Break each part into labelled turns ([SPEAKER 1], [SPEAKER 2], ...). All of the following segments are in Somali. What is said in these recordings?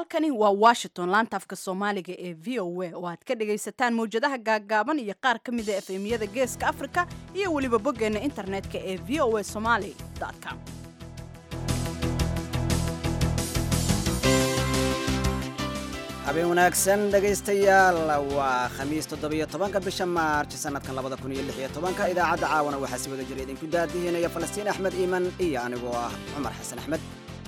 [SPEAKER 1] halkani waa washington laanta afka soomaaliga ee v o a oo aad ka dhagaysataan mawjadaha gaaggaaban iyo qaar ka mida efemyada geeska afrika iyo weliba boggeenna internetka ee v o a somaly com
[SPEAKER 2] habeen wanaagsan dhegaystayaal waa khamiis toddobiyo tobanka bisha maarj sanadkan labada kun iyo lix iyo tobanka idaacadda caawana waxaa si wada jira idinku daadihinaya falastiin axmed iiman iyo anigoo ah cumar xasan axmed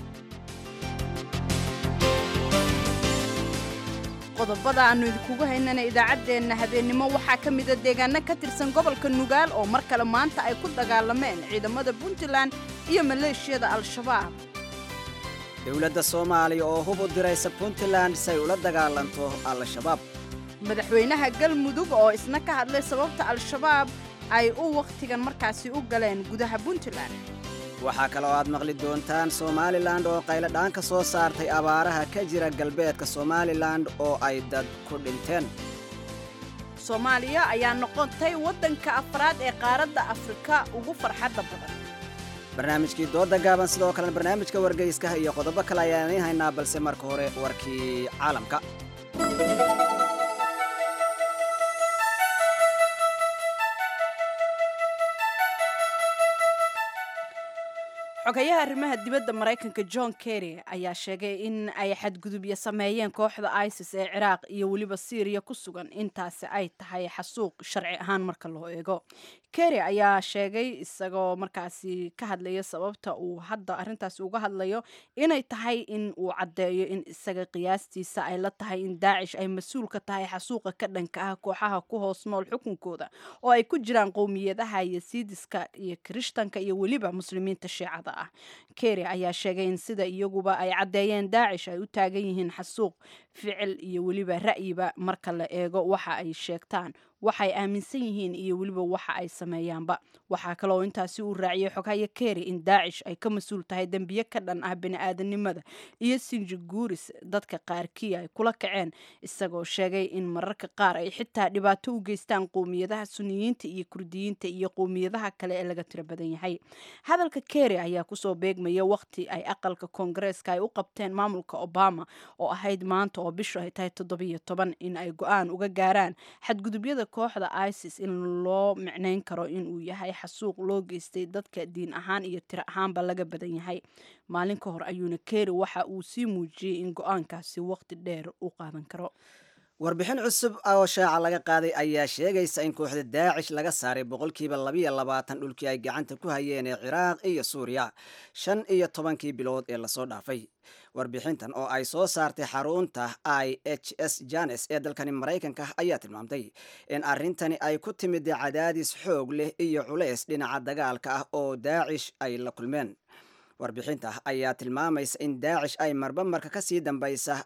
[SPEAKER 1] qodobada aannu idinkugu haynana idaacaddeenna habeennimo waxaa ka mida deegaano ka tirsan gobolka nugaal oo mar kale maanta ay ku dagaalameen ciidamada puntland iyo maleeshiyada al-shabaab
[SPEAKER 2] dowladda soomaaliya oo hub u diraysa puntland si ay ula dagaalanto al-shabaab
[SPEAKER 1] madaxweynaha galmudug oo isna ka hadlay sababta al-shabaab ay u wakhtigan markaasi u galeen gudaha puntland
[SPEAKER 2] waxaa kaloo aad maqli doontaan somalilan oo qayladhaan ka soo saartay abaaraha ka jira galbeedka somalilan oo ay dad ku dhinteen
[SPEAKER 1] soomaaliya ayaa noqotay waddanka afraad ee qaaradda afrika ugu farxadda badan
[SPEAKER 2] barnaamijkii dooda gaaban sidoo kalena barnaamijka wargeyskaha iyo qodobo kale ayaan idiin haynaa balse marka hore warkii caalamka
[SPEAKER 1] xogayaha arrimaha dibadda maraykanka john kerry ayaa sheegay in ay xadgudubyo sameeyeen kooxda isis ee ciraaq iyo weliba syriya ku sugan intaasi ay tahay xasuuq sharci ahaan marka loo eego kerry ayaa sheegay isagoo markaasi ka hadlaya sababta uu hadda arrintaasi uga hadlayo inay tahay in uu caddeeyo in isaga qiyaastiisa ay la tahay in daacish ay mas-uul ka tahay xasuuqa ka dhanka ah kooxaha ku hoos nool xukunkooda oo ay ku jiraan qowmiyadaha yasiidiska iyo kirishtanka iyo weliba muslimiinta shiicada ah kerry ayaa sheegay in sida iyaguba ay caddeeyeen daacish ay u taagan yihiin xasuuq ficil iyo weliba ra'yiba marka la eego waxa ay sheegtaan waxay aaminsan yihiin iyo weliba waxa ay sameeyaanba waxaa kaloo intaasi uu raaciyey xoghaye kerry in daacish ay ka mas-uul tahay dembiye ka dhan ah bini-aadanimada iyo sinjiguuris dadka qaarkii ay kula kaceen isagoo sheegay in mararka qaar ay xitaa dhibaato u geystaan qowmiyadaha suniyiinta iyo kurdiyiinta iyo qowmiyadaha kale ee laga tiro badan yahay hadalka kerry ayaa kusoo beegmaya waqti ay aqalka koongareeska ay u qabteen maamulka obama oo ahayd maanta oo bishu ay tahay toddobiyo toban in ay go-aan uga gaaraan xadgudubyada kooxda isis in loo micnayn karo inuu yahay xasuuq loo geystay dadka diin ahaan iyo tiro ahaanba laga badan yahay maalin ka hor ayuuna keeri waxa uu sii muujiyey in go-aankaasi waqti dheer u qaadan karo
[SPEAKER 2] warbixin cusub oo shaaca laga qaaday ayaa sheegaysa in kooxda daacish laga saaray boqolkiiba labiyo labaatan dhulkii ay gacanta ku hayeen ee ciraaq iyo suuriya shan iyo tobankii bilood ee lasoo dhaafay warbixintan oo ay soo saartay xarunta i h s janes ee dalkani maraykanka ayaa tilmaamtay in arrintani ay ku timid cadaadis xoog leh iyo culays dhinaca dagaalka ah oo daacish ay la kulmeen warbixinta ayaa tilmaamaysa in daacish ay marba marka ka sii dambaysa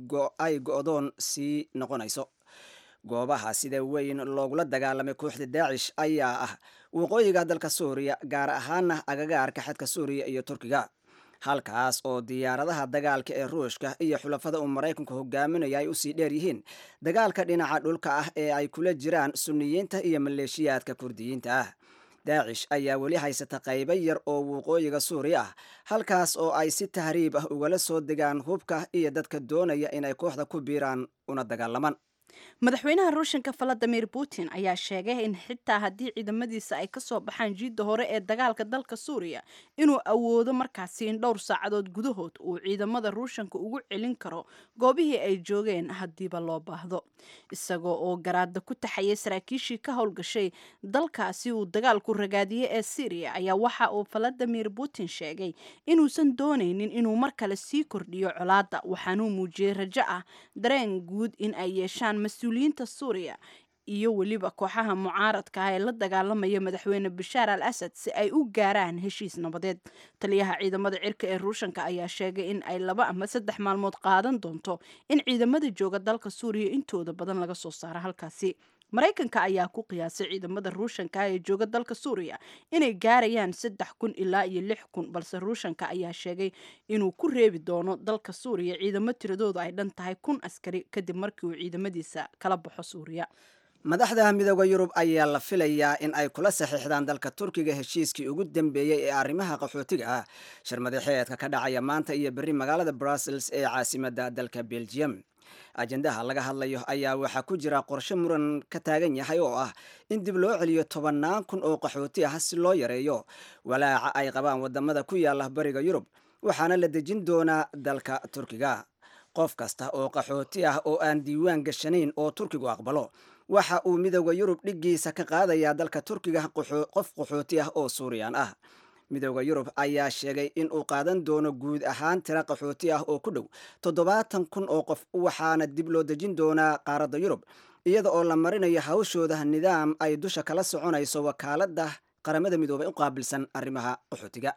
[SPEAKER 2] ay go-doon sii noqonayso goobaha sida weyn loogula dagaalamay kooxda daacish ayaa ah waqooyiga dalka suuriya gaar ahaana agagaarka xadka suuriya iyo turkiga halkaas oo diyaaradaha dagaalka ee ruushka iyo xulafada uu maraykanku hogaaminaya ay usii dheer yihiin dagaalka dhinaca dhulka ah ee ay kula jiraan suniyiinta iyo maleeshiyaadka kurdiyiinta ah daacish ayaa weli haysata qaybo yar oo waqooyiga suuriya ah halkaas oo ay si tahriib ah ugala soo degaan hubka iyo dadka doonaya inay kooxda ku biiraan una dagaalamaan
[SPEAKER 1] madaxweynaha ruushanka valadimir putin ayaa sheegay in xitaa haddii ciidamadiisa ay kasoo baxaan jiidda hore ee dagaalka dalka suuriya inuu awoodo markaasi in dhowr saacadood gudahood uu ciidamada ruushanka ugu celin karo goobihii ay joogeen haddiiba loo baahdo isagoo oo garaada ku taxayay saraakiishii ka howlgashay dalkaasi uu dagaalku ragaadiyey ee syriya ayaa waxa uu valadimir putin sheegay inuusan doonaynin inuu mar kale sii kordhiyo colaadda waxaanuu muujiyey rajo ah dareen guud in ay yeeshaan mas-uuliyiinta suuriya iyo weliba kooxaha mucaaradka ah ee la dagaalamaya madaxweyne bashaar al asad si ay u gaaraan heshiis nabadeed taliyaha ciidamada cirka ee ruushanka ayaa sheegay in ay laba ama saddex maalmood qaadan doonto in ciidamada jooga dalka suuriya intooda badan laga soo saaro halkaasi maraykanka ayaa ku qiyaasay ciidamada ruushanka ee jooga dalka suuriya inay gaarayaan saddex kun ilaa iyo lix kun balse ruushanka ayaa sheegay inuu ku reebi doono dalka suuriya ciidamo tiradoodu ay dhan tahay kun askari kadib markii uu ciidamadiisa kala baxo suuriya
[SPEAKER 2] madaxda midooda yurub ayaa la filayaa in ay kula saxiixdaan dalka turkiga heshiiskii ugu dambeeyey ee arrimaha qaxootiga ah shirmadaxeedka ka dhacaya maanta iyo berri magaalada brussels ee caasimadda dalka belgium ajendaha laga hadlayo ayaa waxaa ku jira qorshe muran ka taagan yahay oo ah in dib loo celiyo tobannaan kun oo qaxooti ah si loo yareeyo walaaca ay qabaan wadamada ku yaala bariga yurub waxaana la dejin doonaa dalka turkiga qof kasta oo qaxooti ah oo aan diiwaan gashanayn oo turkigu aqbalo waxa uu midooda yurub dhiggiisa ka qaadayaa dalka turkiga qof qaxooti ah oo suuriyan ah midooda yurub ayaa sheegay in uu qaadan doono guud ahaan tira qaxooti ah oo ku dhow toddobaatan kun oo qof waxaana dib loo dejin doonaa qaaradda yurub iyada oo la marinayo hawshooda nidaam ay dusha kala soconayso wakaaladda qaramada midoobay u qaabilsan arrimaha qaxootiga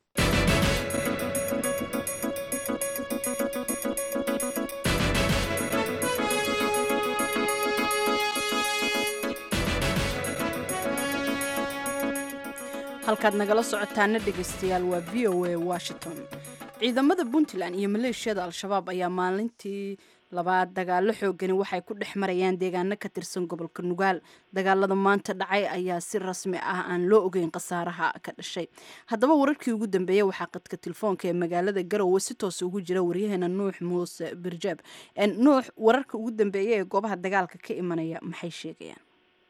[SPEAKER 1] halkaad nagala socotaana dhegaystayaal waa v o a washington ciidamada puntland iyo maleeshiyada al-shabaab ayaa maalintii labaad dagaalo xoogani waxay ku dhex marayaan deegaano ka tirsan gobolka nugaal dagaalada maanta dhacay ayaa si rasmi ah aan loo ogeyn khasaaraha ka dhashay haddaba wararkii ugu dambeeyey waxaa qadka telefoonka ee magaalada garowe si toos ugu jira waryaheena nuux muuse birjaab nuux wararka ugu dambeeya ee goobaha dagaalka ka imanaya maxay sheegayaan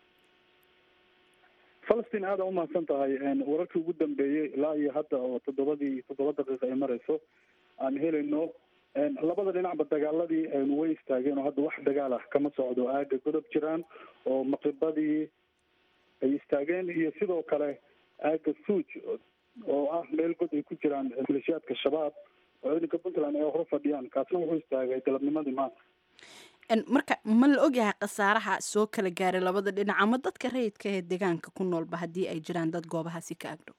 [SPEAKER 3] falastiin aada u mahadsan tahay wararkii ugu dambeeyey ilaa iyo hadda oo toddobadii toddoba daqiiqa ay marayso aan helayno labada dhinacba dagaaladii way istaageen oo hadda wax dagaal ah kama socdo aaga godob jiraan oo maqribadii ay istaageen iyo sidoo kale aaga suuj oo ah meel god ay ku jiraan maleeshiyaadka shabaab oo ciidanka puntland ay hor fadhiyaan kaasna wuxuu istaagay galabnimadii maanta
[SPEAKER 1] marka ma la ogyahay khasaaraha soo kala gaaray labada dhinac ama dadka rayidka ee deegaanka ku noolba haddii ay jiraan dad goobahaasi ka agdhow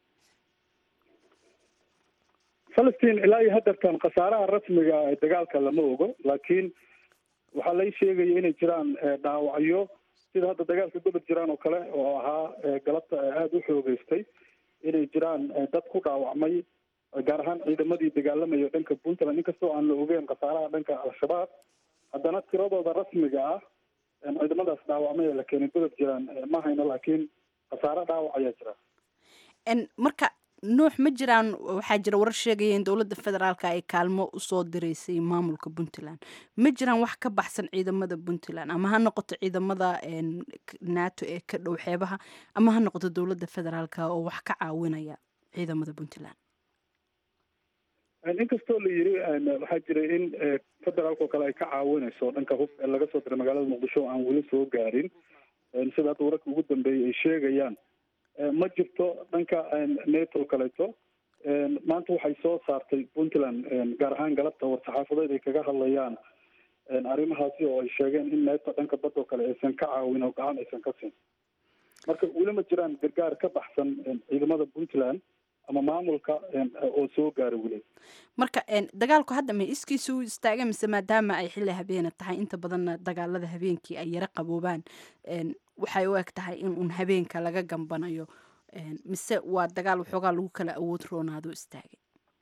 [SPEAKER 3] falastiin ilaa iyo hadeertan khasaaraha rasmiga ee dagaalka lama ogo laakiin waxaa lay sheegaya inay jiraan dhaawacyo sida hadda dagaalka godob jiraan oo kale oo ahaa galabta aada u xoogeystay inay jiraan dad ku dhaawacmay gaar ahaan ciidamadii dagaalamaya dhanka puntland inkastoo aan la ogeyn khasaaraha dhanka al-shabaab haddana tiradooda rasmiga ah ciidamadaas dhaawacmay ee la keenay godob jiraan ma hayno laakiin khasaare dhaawac ayaa jira
[SPEAKER 1] marka nuux ma jiraan waxaa jira warar sheegaya in dowladda federaalka ay kaalmo usoo diraysay maamulka puntland ma jiraan wax ka baxsan ciidamada puntland ama ha noqoto ciidamada nato ee ka dhow xeebaha ama ha noqoto dowladda federaalka oo wax ka caawinaya ciidamada puntland
[SPEAKER 3] inkastoo la yiri waxaa jiray in federaalka oo kale ay ka caawinayso dhanka hub ee laga soo diray magaalada muqdisho oo aan weli soo gaarin sida hadda wararka ugu dambeeyay ay sheegayaan ma jirto dhanka nato kaleeto maanta waxay soo saartay puntland gaar ahaan galabta war-saxaafadeed ay kaga hadlayaan arrimahaasi oo ay sheegeen in nato dhanka badda oo kale aysan ka caawin oo gacan aysan ka siin marka weli ma jiraan gargaar ka baxsan ciidamada puntland ama maamulka oo soo gaara weli
[SPEAKER 1] marka dagaalku hadda ma iskiisa u istaaga mise maadaama ay xilli habeena tahay inta badanna dagaalada habeenkii ay yaro qaboobaan waxay u eg tahay in uun habeenka laga gambanayo mise waa dagaal waxoogaa lagu kala awood roonaado istaagay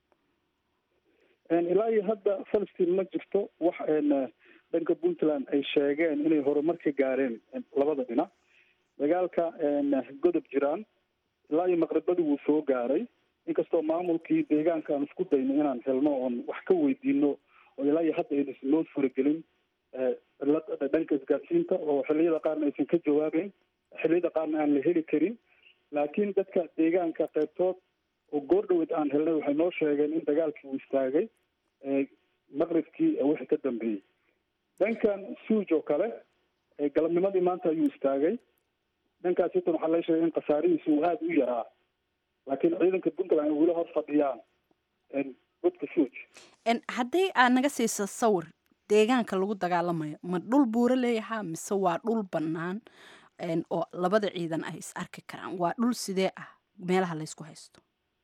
[SPEAKER 3] ilaa iyo hadda falastiin ma jirto wax dhanka puntland ay sheegeen inay horumar ka gaareen labada dhinac dagaalka godob jiraan ilaa iyo maqribadii wuu soo gaaray inkastoo maamulkii deegaanka aan isku dayno inaan helno oon wax ka weydiino oo ilaa iyo hadda aynan loo suuragelin dhanka isgaadsiinta oo xilliyada qaarna aysan ka jawaabeyn xilliyada qaarna aan la heli karin laakiin dadka deegaanka qaybtood oo goor dhaweyd aan helnay waxay noo sheegeen in dagaalkii uu istaagay maqribkii wixii ka dambeeyey dhankan suuj oo kale galabnimadii maanta ayuu istaagay dhankaas hitan waxaa la sheegay in khasaarihiisa uu aada u yaraa laakiin ciidanka puntland ay weli hor fadhiyaan godka suuj
[SPEAKER 1] haddii aad naga siiso sawir deegaanka lagu dagaalamayo ma dhul buuro leeyahaa mise waa dhul bannaan oo labada ciidan ay is arki karaan waa dhul sidee ah meelaha laysku haysto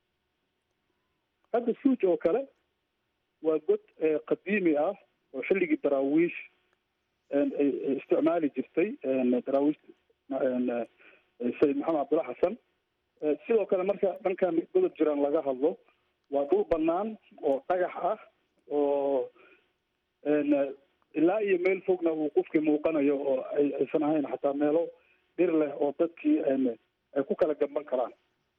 [SPEAKER 3] hadda suuj oo kale waa god qadiimi ah oo xilligii daraawiish ay isticmaali jirtay daraawiish sayid maxamed cabdulla xasan sidoo kale marka dhankan godob jiraan laga hadlo waa dhul banaan oo dhagax ah oo ilaa iyo meel fogna uu qofkii muuqanayo oo ay aysan ahayn xataa meelo dhir leh oo dadkii ay ku kala gamban karaan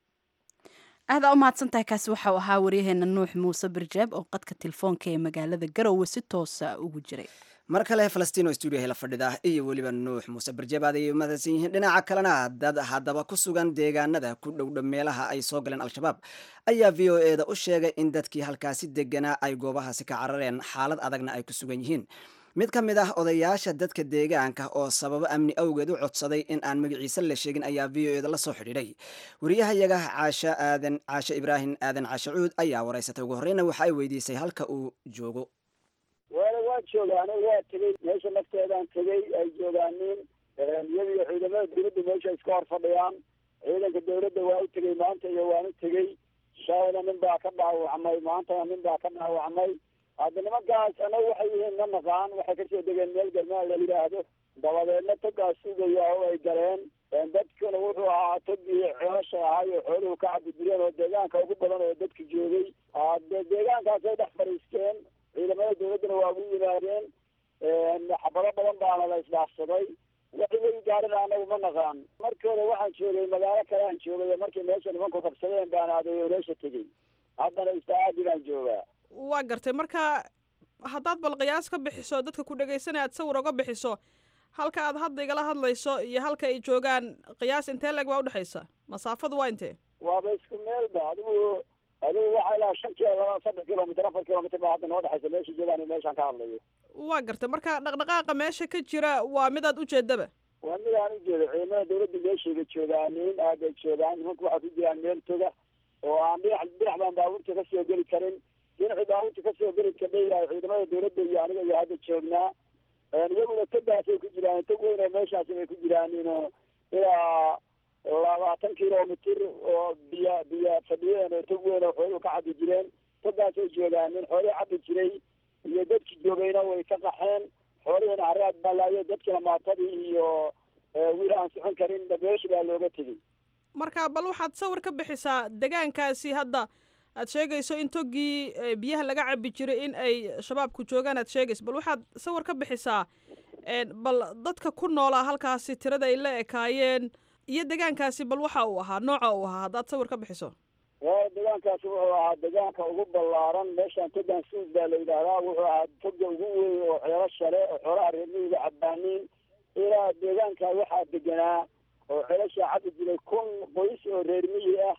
[SPEAKER 1] aada u mahadsan tahay kaasi waxau ahaa waryaheena nuux muuse birjeeb oo qadka telefoonka ee magaalada garowe si toosa ugu jiray
[SPEAKER 2] mar kale falastiin oo stuudiyaha la fadhida iyo weliba nuux muuse barjebaad ayay umahadsan yihiin dhinaca kalena dad haddaba ku sugan deegaanada ku dhowdha meelaha ay soo galeen al-shabaab ayaa v o e da u sheegay in dadkii halkaasi deganaa ay goobahaasi ka carareen xaalad adagna ay ku sugan yihiin mid ka mid ah odayaasha dadka deegaanka oo sababo amni awgeed u codsaday in aan magaciisa la sheegin ayaa v o e da la soo xidhiidhay wariyahayaga caashe aadan caashe ibraahim aadan caashe cuud ayaa waraysatay ugu horreyna waxa ay weydiisay halka uu joogo
[SPEAKER 4] waana waa joogaana waa tegey meesha nafteedaan tegey ay joogaanin iyadiyo ciidamada dawladda meesha iska hor fadhiyaan ciidanka dawladda waa u tegey maanta iyo waan u tegey shaawna nin baa ka dhaawacmay maantana nin baa ka dhaawacmay hadda nimankaas anagu waxay yihiin ma naqaan waxay kasoo degeen meel garmaa la yidhaahdo dabadeedna togaas sugaya oo ay galeen dadkuna wuxuu ahaa togii ceesha ahay oo xooluhu ka cabijireen oo deegaanka ugu badan oo dadka joogay de deegaankaasay dhex fadhiisteen ciidamada dawladdana waa ugu yimaadeen xabado badan baana la isdhaafsaday waxay way gaarina anagu ma naqaan markii hore waxaan joogay magaalo kale aan joogay markii meesha nimanku qabsadeen baan aaday oo meesha tegey haddana istacaadi baan joogaa
[SPEAKER 5] waa gartay marka haddaad bal qiyaas ka bixiso dadka ku dhegaysanaya aad sawir oga bixiso halka aad hadda igala hadlayso iyo halka ay joogaan qiyaas intee leeg baa udhexaysa masaafadu waa intee
[SPEAKER 4] waaba isku meelba adigu adigu waxaa ilaa shan kilo laba saddex kilomitr afar kilomitr baa hadda noo dhexaysa meesha joogaan iyo meeshaan ka hadlayo
[SPEAKER 5] waa gartay marka dhaqdhaqaaqa meesha ka jira waa midaad ujeedaba
[SPEAKER 4] waa mid aan ujeedo ciidamada dawladda meeshayga joogaanin aad ay joogaan nimanku waxaa ku jiraan meel toga oo aan dhinac dhinac baan baabuurta kasoo geli karin dhinacii baabuurta kasoo geli kadhayahay ciidamada dawladda iyo aniga iyo hadda joognaa iyaguna togaasay ku jiraan tog weyn oo meeshaasi bay ku jiraaninoo ilaa labaatan kilomitr oo biya biya fadhiyeen oo tog weyn oo xooluhu ka cabi jireen togaasay joogaanin xoolihii cabi jiray iyo dadki joogayna way ka qaxeen xoolihiina haraad baa laayo dadkina maatadii iyo wiil aan socon karin meeshi baa looga tegey
[SPEAKER 5] marka bal waxaad sawir ka bixisaa degaankaasi hadda aad sheegayso in toggii biyaha laga cabi jiray in ay shabaabku joogaan aad sheegayso bal waxaad sawir ka bixisaa bal dadka ku noolaa halkaasi tirada ay la ekaayeen iyo degaankaasi bal waxa uu ahaa nooca uu ahaa haddaad sawir ka bixiso
[SPEAKER 4] waa degaankaasi wuxuu ahaa degaanka ugu ballaaran meeshaan togan suus baa la yidhaahdaa wuxuu ahaa toga ugu weyn oo ceelo shale oo xoolaha reermihiga cabaaniin ilaa deegaanka waxaa deganaa oo ceelashaa cabi jiray kun qoys oo reermiyi ah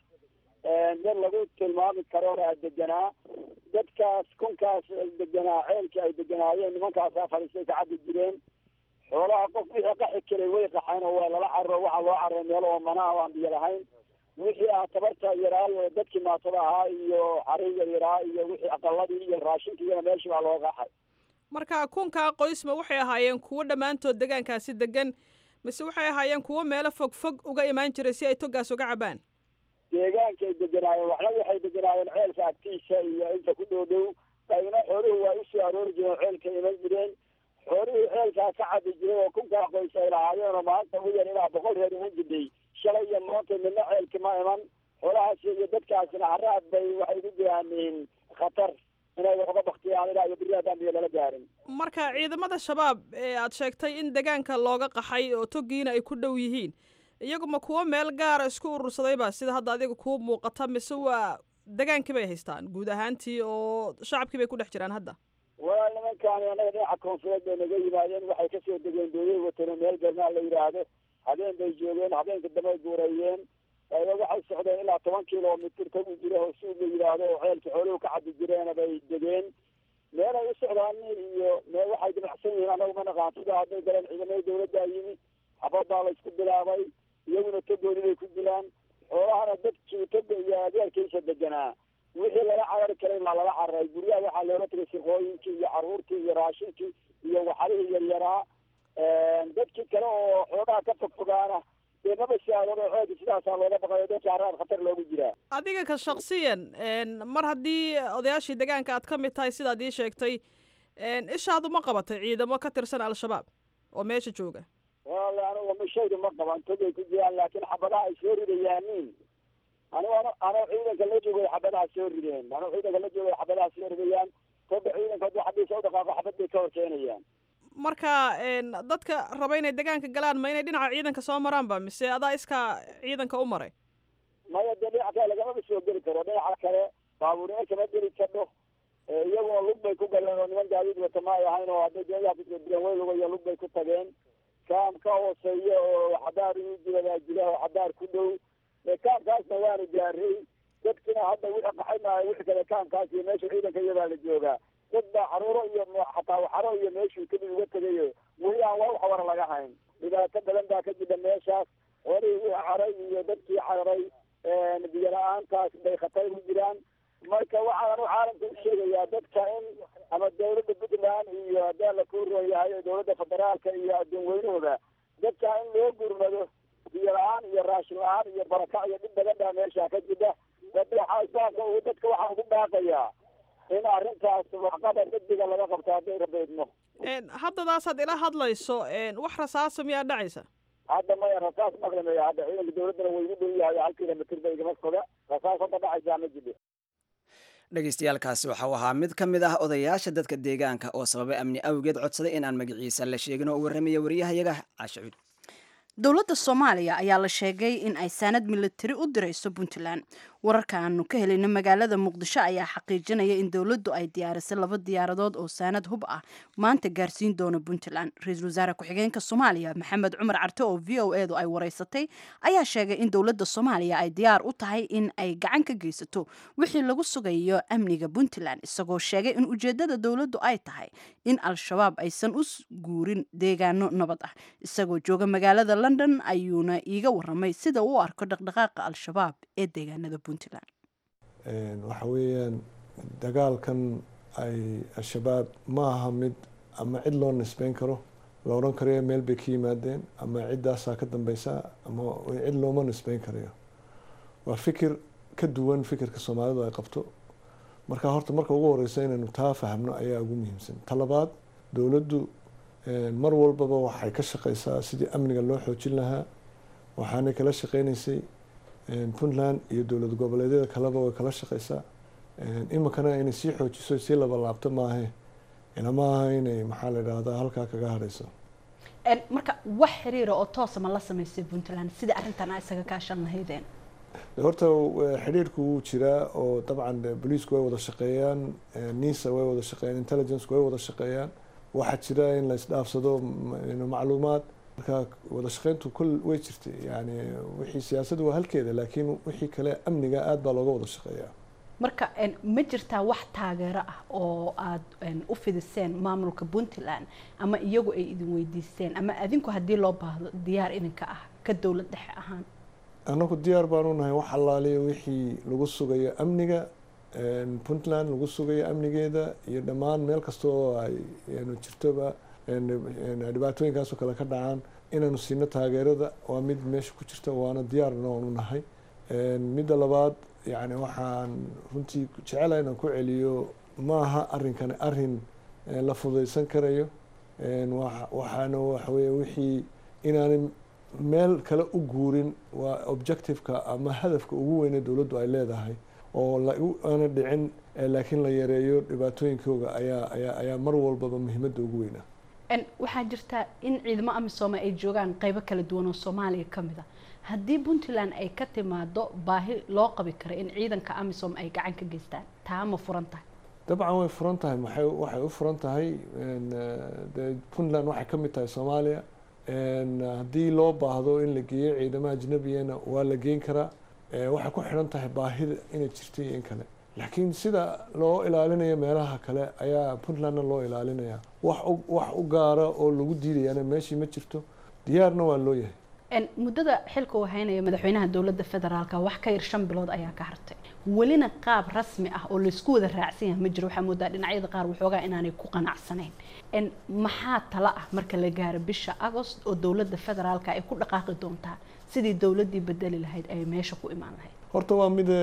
[SPEAKER 4] dad lagu tilmaami karo aa deganaa dadkaas kunkaas deganaa ceelkii ay deganaayeen nimankaasaa fadhiistay ka cabi jireen xoolaha qof wixii qaxi karay way qaxeen oo waa lala carro waxaa loo carray meel oo mana aan biyo lahayn wixii ah tabarta yaraayo dadkii maatada ahaa iyo xariga yaraa iyo wixii aqaladii iyo raashinka iyana meeshii baa loo qaxay
[SPEAKER 5] marka kunkaa qoysma waxay ahaayeen kuwo dhammaantood degaankaasi degan mise waxay ahaayeen kuwo meelo fog fog uga imaan jiray si ay togaas uga cabaan
[SPEAKER 4] deegaankay deganaayeen waxna waxay deganaayeen ceelka agtiisa iyo inta ku dhow dhow qayna xooluhu waa usoo aroori jireen ceelka iman jireen xoolihii ceelkaa ka cabi jiray oo kunkaa qoys ay lahaayeen oo maanta ugu yar ilaa boqol reer iman jirtay shalay iyo maanta midna ceelki ma iman xoolahaasi iyo dadkaasina haraad bay waxay ku jiraan khatar inay waxuga baktiyaan ilaa iyo beri haddaan biyo lala gaarin
[SPEAKER 5] marka ciidamada shabaab ee aad sheegtay in degaanka looga qaxay oo togiina ay ku dhow yihiin iyagu ma kuwo meel gaara isku urursadayba sida hadda adiga kuu muuqata mise waa degaankii bay haystaan guud ahaantii oo shacabkii bay ku dhex jiraan hadda
[SPEAKER 4] waa nimankaani anaga dhinaca koonfureed bay naga yimaadeen waxay kasoo degeen dooyay watano meel garmaa la yidhaahdo habeen bay joogeen habeenka dambe guurayeen waxay socdeen ilaa toban kilomitr tagu jira oo suug la yidhaahdo oo ceelka xooluhu ka cabi jireena bay degeen meel ay u socdaan iyo meel waxay dimacsan yihiin anagu ma naqaan sida hadday galeen ciidamada dawladdaa yimi xabadaa la isku bilaabay iyaguna togoodi bay ku dilaan xoolahana dadkii toga iyo adeerkiisa deganaa wixii lala carari karay baa lala cararay guryaha waxaa looga tegay shirqooyinkii iyo caruurtii iyo raashinkii iyo waxalihii yaryaraa dadkii kale oo xoogaha ka fogfogaana dee maba shaadado ceelka sidaasaa looga baqayo dadka haraad khatar loogu jiraa
[SPEAKER 5] adiga ka shaksiyan mar haddii odayaashii degaanka aad ka mid tahay sidaad ii sheegtay ishaadu ma qabatay ciidamo ka tirsan al-shabaab oo meesha jooga
[SPEAKER 4] wala anigu mashaydu ma qaban togay ku jiraan laakiin xabadaha ay soo ridayaaniin anigu ano ano ciidanka la joogay xabadaha soo rideen ano ciidanka la joogay xabadaha soo ridayaan toga ciidanka hadduu xabiisa u dhaqaaqo xabad bay ka horkeenayaan
[SPEAKER 5] marka dadka raba inay degaanka galaan ma inay dhinaca ciidanka soo maraanba mise adaa iskaa ciidanka u maray
[SPEAKER 4] maya dee dhinaca kale lagamaba soo geli karo dhinaca kale baabuurina kama geli kadho iyagoo lug bay ku galeen oo niman gaadiid wata ma ay ahayn oo hadday deegaha kudilan way lugayo lug bay ku tageen kaam ka hooseeya oo xadaar inu jibadaa jira oo xadaar ku dhow kaamkaasna waanu gaaray dadkina hadda wixii qaxay maayo wixii kale kaamkaas iyo meesha ciidanka iyadaa la joogaa dad baa caruuro iyo xataa waxaro iyo meeshuu kadib uga tegayo weli aan wax wara laga hayn dhibaato badan baa ka jira meeshaas xoolihii wixii caray iyo dadkii cararay biyo la-aantaas bay khatar ku jiraan marka waxaan u caalamka u sheegayaa dadka in ama dawladda puntland iyo hadaa la ku roon yahay dawladda federaalka iyo adduun weynahooda dadka in loo gurmado biyo la-aan iyo raashin la-aan iyo barakac iyo dhib badan baa meesha ka jira islaamka uu dadka waxaan ku baaqayaa in arrintaas waxqabad degdega laga qabto hadday rabeydno
[SPEAKER 5] haddadaasaad ila hadlayso wax rasaasa miyaa dhacaysa
[SPEAKER 4] hadda maya rasaas maqlimayo hadda ciidanka dawladdana way igu dhow yahay hal kilomitr ba igama foga rasaas hadda dhacaysaa ma jidho
[SPEAKER 2] dhegeystayaaalkaasi waxa uu ahaa mid ka mid ah odayaasha dadka deegaanka oo sababay amni awgeed codsaday inaan magaciisa la sheegin oo u warramaya wariyahayaga caashacuud
[SPEAKER 1] dowladda soomaaliya ayaa la sheegay in ay saanad militari u dirayso puntland wararka aanu ka helayna magaalada muqdisho ayaa xaqiijinaya in dowladdu ay diyaarisay laba diyaaradood oo saanad hub ah maanta gaarsiin doona puntland ra-iisul wasaare ku-xigeenka soomaaliya maxamed cumar carte oo v o edu ay wareysatay ayaa sheegay in dowladda soomaaliya ay diyaar u tahay in ay gacan ka geysato wixii lagu sugayo amniga puntland isagoo sheegay in ujeedada dowladdu ay tahay in al-shabaab aysan u guurin deegaano nabad ah isagoo jooga magaalada london ayuuna iiga waramay sida uu arko dhaqdhaqaaqa al-shabaab ee deegaanada puntland
[SPEAKER 6] waxa weeyaan dagaalkan ay al-shabaab ma aha mid ama cid loo nisbeyn karo la odhan karayo meel bay ka yimaadeen ama ciddaasaa ka dambeysa ama cid looma nisbeyn karayo waa fikir ka duwan fikirka soomaalidu ay qabto marka horta marka ugu horeysa inaynu taa fahmno ayaa ugu muhiimsan talabaad dowladdu mar walbaba waxay ka shaqeysaa sidii amniga loo xoojin lahaa waxaanay kala shaqeyneysay puntland iyo dowlad goboleedyada kaleba way kala shaqeysaa iminkana inay sii xoojiso sii labalaabto maahe ilama aha inay maxaa la idhahdaa halkaa kaga hadhayso
[SPEAKER 1] marka wax xiriira oo toosa ma la sameysay puntland sidai arrintan a isaga kaashan lahaydeen
[SPEAKER 6] horta xidhiirku wuu jiraa oo dabcan boliisku way wada shaqeeyaan nisa way wada shaqeeyaan intelligenceku way wada shaqeeyaan waxaa jira in la isdhaafsado macluumaad marka wada shaqeyntu kol way jirtay yani wixii siyaasaddu waa halkeeda laakiin wixii kale amniga aada baa looga wada shaqeeyaa
[SPEAKER 1] marka ma jirtaa wax taageero ah oo aada u fidiseen maamulka puntland ama iyagu ay idin weydiisteen ama adinku haddii loo baahdo diyaar idinka ah ka dowlad dhexe ahaan
[SPEAKER 6] annagu diyaar baanu nahay wax allaaliya wixii lagu sugayo amniga puntland lagu sugayo amnigeeda iyo dhammaan meel kasta oo ay jirtoba dhibaatooyinkaasoo kale ka dhacaan inaanu siino taageerada waa mid meesha ku jirta waana diyaarna waanu nahay midda labaad yani waxaan runtii jecelaha inaan ku celiyo maaha arrinkani arrin la fudaysan karayo waxaana waxaweye wixii inaanay meel kale u guurin waa objectiveka ama hadafka ugu weyne dowladdu ay leedahay oo aana dhicin laakiin la yareeyo dhibaatooyinkooga ayaa ayaa ayaa mar walbaba muhiimadda ugu weynaa
[SPEAKER 1] waxaa jirta in ciidamo amisooma ay joogaan qeybo kala duwan oo soomaaliya ka mid a haddii puntland ay ka timaado baahi loo qabi karo in ciidanka amisom ay gacan ka geystaan taa ma furan tahay
[SPEAKER 6] dabcan way furan tahay maxay waxay u furan tahay de puntland waxay ka mid tahay soomaaliya haddii loo baahdo in la geeyo ciidamo ajnabiyana waa la geyn karaa waxay ku xidhan tahay baahida inay jirta iyo in kale laakiin sida loo ilaalinayo meelaha kale ayaa puntlandna loo ilaalinaya wax wax u gaara oo lagu diidayaana meeshii ma jirto diyaarna waa loo yahay
[SPEAKER 1] muddada xilka uu haynaya madaxweynaha dowladda federaalka wax ka yar shan bilood ayaa ka hartay welina qaab rasmi ah oo laysku wada raacsan yahay ma jiro waxaa moodaa dhinacyada qaar waxoogaa inaanay ku qanacsanayn maxaa tala ah marka la gaaro bisha agost oo dowladda federaalka ay ku dhaqaaqi doontaa sidii dowladdii bedeli lahayd ay meesha ku imaan lahayd
[SPEAKER 6] horta waa mide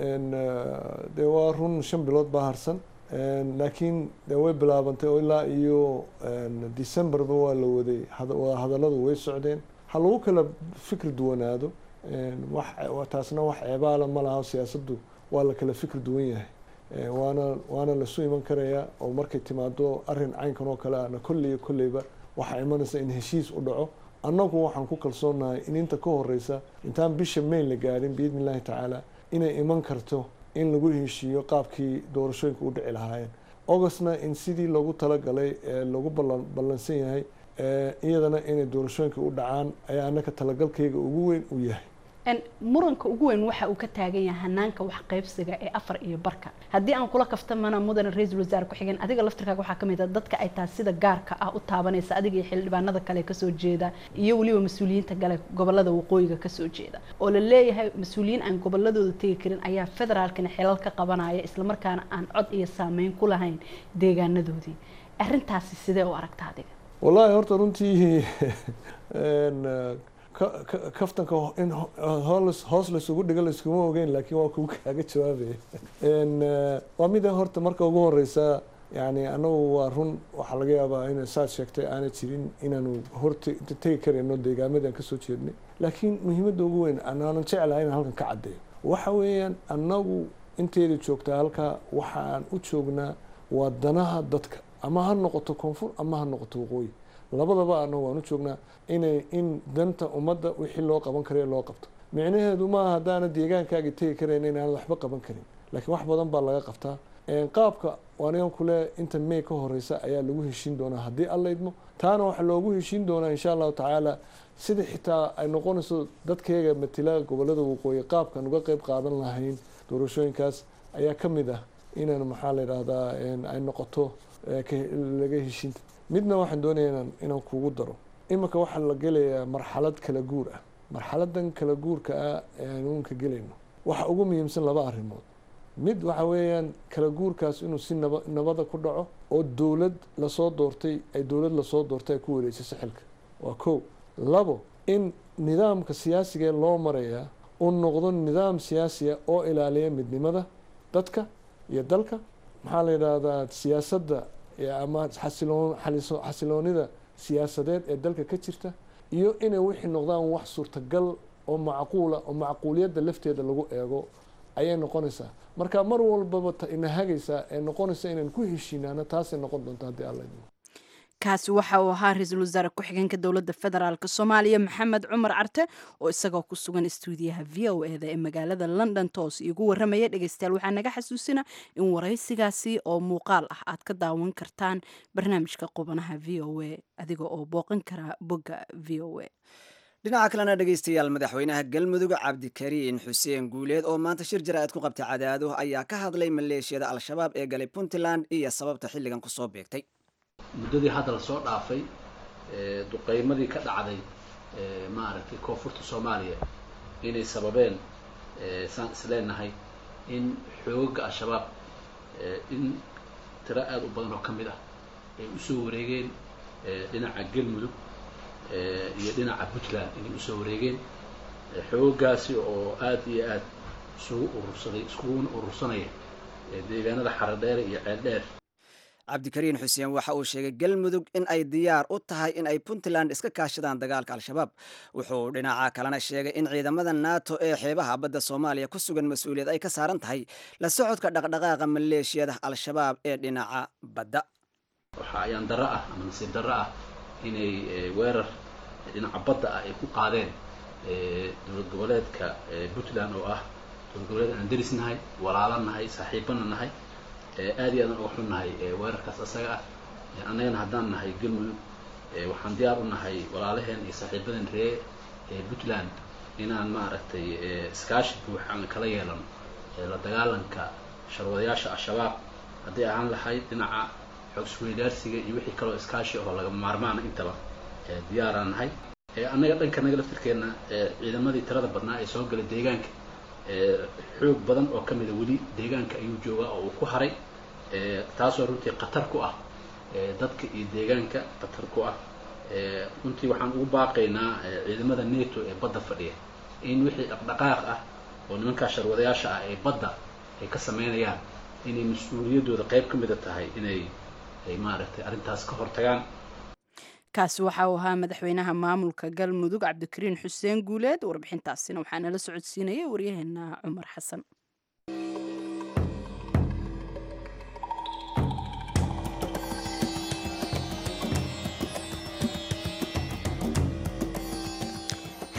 [SPEAKER 6] de waa run shan bilood baa harsan laakiin de way bilaabantay oo ilaa iyo decemberba waa la waday wada hadalladu way socdeen ha lagu kala fikir duwanaado wax taasna wax ceebaala ma laha siyaasaddu waa la kala fikir duwan yahay waana waana lasu iman karayaa oo markay timaado arrin caynkan oo kale ana kolley kolleyba waxaa imanaysa in heshiis u dhaco annagu waxaan ku kalsoonahay in inta ka horeysa intaan bisha may la gaarin biidni illaahi tacaala inay iman karto in lagu heshiiyo qaabkii doorashooyinka u dhici lahaayeen augustna in sidii loogu talagalay ee lagu ballansan yahay iyadana inay doorashooyinka u dhacaan ayaa annaka talagalkayga ugu weyn u yahay
[SPEAKER 1] muranka ugu weyn waxa uu ka taagan yahay hanaanka wax qaybsiga ee afar iyo barka haddii aan kula kaftamana mudane ra-iisul wasaare ku-xigeen adiga laftirkaaga waxaa kamid a dadka ay tahay sida gaarka ah u taabanaysa adiga iyo xildhibaanada kale kasoo jeeda iyo weliba mas-uuliyiinta gale gobolada waqooyiga kasoo jeeda oo la leeyahay mas-uuliyiin aan goboladooda tegi karin ayaa federaalkana xilal ka qabanaya islamarkaana aan cod iyo saameyn ku lahayn deegaanadoodii arrintaasi sidee u aragta adiga
[SPEAKER 6] wallaahi horta runtii kaftanka in hoos laysugu dhigo layskuma ogeyn laakiin waa kugu kaaga jawaabaya waa mida horta marka ugu horeysa yani anagu waa run waxaa laga yaabaa in saad sheegtay aana jirin inaanu horta inta tegi karayno deegaamadaan kasoo jeednay laakiin muhiimadda ugu weyn anaanan jeclahay inaan halkan ka caddeeyo waxa weeyaan anagu inteeda joogtaa halkaa waxaan u joognaa waa danaha dadka ama ha noqoto koonfur ama ha noqoto waqooyi labadaba anagu waan u joognaa inay in danta ummadda wixii loo qaban karayo loo qabto micnaheedu maaha haddaana deegaankaagi tegi karayn inaanad waxba qaban karin laakiin wax badan baa laga qabtaa qaabka anigan kule inta may ka horeysa ayaa lagu heshiin doonaa haddii alla idmo taana waxaa loogu heshiin doonaa insha allahu tacaala sida xitaa ay noqonayso dadkeega matila gobolada waqooyi qaabkan uga qeyb qaadan lahayn doorashooyinkaas ayaa ka mid ah inaan maxaa la yidhaahdaa ay noqoto laga heshiinta midna waxaan doonaya inaan kugu daro iminka waxaa la gelayaa marxalad kala guur ah marxaladan kala guurka ah ee aynu unka gelayno waxa ugu muhiimsan laba arrimood mid waxa weeyaan kala guurkaas inuu si naba nabada ku dhaco oo dowlad lasoo doortay ay dowlad lasoo doortay ay ku wareejiso xilka waa kow labo in nidaamka siyaasigae loo marayaa uu noqdo nidaam siyaasiya oo ilaaliya midnimada dadka iyo dalka maxaa la yidhaahdaa siyaasadda ama xasiloon xasiloonida siyaasadeed ee dalka ka jirta iyo inay wixii noqdaan wax suurtagal oo macquula oo macquuliyadda lafteeda lagu eego ayay noqonaysaa marka mar walbaba ina hagaysaa ee noqonaysa inaan ku heshiinaano taasay noqon doonta haddii alla idmo
[SPEAKER 1] kaasi waxa uu ahaa ra-iisul wasaare ku-xigeenka dowladda federaalk soomaaliya maxamed cumar carte oo isagoo ku sugan istuudiyaha v o e da ee magaalada london toos iigu waramaya dhegeystayaal waxaa naga xasuusina in waraysigaasi oo muuqaal ah aad ka daawan kartaan barnaamijka qubanaha v o e adiga oo booqan kara bogga v o e
[SPEAKER 2] dhinaca kalena dhegeystayaal madaxweynaha galmudug cabdikariin xuseen guuleed oo maanta shir jaraa'id ku qabtay cadaado ayaa ka hadlay maleeshiyada al-shabaab ee galay puntland iyo sababta xilligan kusoo beegtay
[SPEAKER 7] muddadii hadda la soo dhaafay duqeymadii ka dhacday maaragtay koonfurta soomaaliya inay sababeen saan isleenahay in xooga al-shabaab in tiro aada u badan oo ka mid ah ay usoo wareegeen dhinaca galmudug iyo dhinaca puntland inay usoo wareegeen xoogaasi oo aada iyo aada isugu urursaday iskuguna urursanaya deegaanada xaradheere iyo ceeldheer
[SPEAKER 2] cabdikariin xuseen waxa uu sheegay galmudug in ay diyaar u tahay in ay puntland iska kaashadaan dagaalka al-shabaab wuxuu dhinaca kalena sheegay in ciidamada nato ee xeebaha badda soomaaliya ku sugan mas-uuliyad ay ka saaran tahay la socodka dhaqdhaqaaqa maleeshiyada al-shabaab ee dhinaca badda
[SPEAKER 7] waxaa ayaan darro ah ama nasiib darro ah inay weerar dhinaca badda ah ay ku qaadeen dowlad goboleedka puntland oo ah dowlad goboleed aan deris nahay walaalo nahay saaxiibana nahay aad iyo aadan uga xun nahay weerarkaas asaga ah annagana haddaan nahay galmudug waxaan diyaar u nahay walaalaheen iyo saaxiibadeen ree puntland inaan maaragtay iskaashi buuxaan kala yeelano la dagaalanka sharwadayaasha al-shabaab hadday ahaan lahayd dhinaca xogsweydaarsiga iyo wixii kaloo iskaashi oo laga maarmaana intaba diyaaraan nahay annaga dhanka naga laftirkeenna ciidamadii tirada badnaa ee soo galay deegaanka xoog badan oo ka mida weli deegaanka ayuu joogaa oo uu ku haray taasoo runtii khatar ku ah dadka iyo deegaanka khatar ku ah runtii waxaan ugu baaqaynaa ciidamada neto ee badda fadhiya in wixii dhaqdhaqaaq ah oo nimankaa sharwadayaasha ah ee badda ay ka sameynayaan inay mas-uuliyaddooda qayb ka mida tahay inay ay maaragtay arrintaas ka hortagaan
[SPEAKER 1] kaasi waxa uu ahaa madaxweynaha maamulka galmudug cabdikariin xuseen guuleed warbixintaasina waxaa nala socodsiinayay waryaheena cumar xasan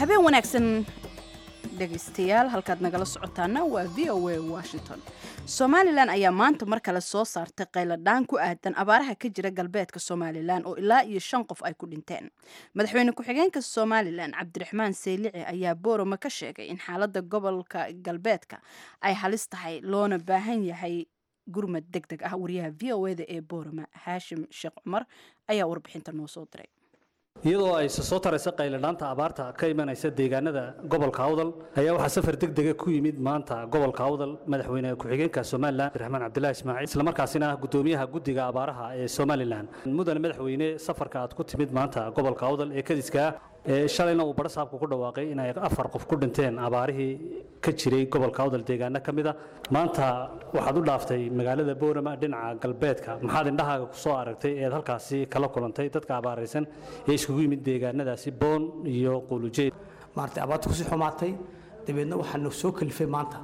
[SPEAKER 1] habeen wanaagsan dhegaystayaal halkaad nagala socotaana waa v o a washington somalilan ayaa maanta mar kale soo saartay qayladhaan ku aadan abaaraha ka jira galbeedka somalilan oo ilaa iyo shan qof ay ku dhinteen madaxweyne ku-xigeenka somalilan cabdiraxmaan seylici ayaa boorama ka sheegay in xaalada gobolka galbeedka ay halis tahay loona baahan yahay gurmad deg deg ah wariyaha v o eda ee boorama haashim sheekh cumar ayaa warbixinta noo soo diray
[SPEAKER 8] iyadoo ay soo taraysa qayladhaanta abaarta ka imanaysa deegaanada gobolka awdal ayaa waxaa safar degdega ku yimid maanta gobolka awdal madaxweyne ku-xigeenka somalilan abdiraxmaan cabdilaahi ismaaciil islamarkaasina ah gudoomiyaha guddiga abaaraha ee somalilan mudane madaxweyne safarka aad ku timid maanta gobolka awdal ee kadiska ee shalayna uu badhasaabku ku dhawaaqay inay afar qof ku dhinteen abaarihii ka jiray gobolka awdal deegaano ka mid a maanta waxaad u dhaaftay magaalada boorama dhinaca galbeedka maxaad indhahaaga ku soo aragtay eed halkaasi kala kulantay dadka abaaraysan ee iskugu yimid deegaanadaasi boon iyo quulujeed
[SPEAKER 9] maartay abaarta kusii xumaatay dabeedna waxaanu soo kalifay maanta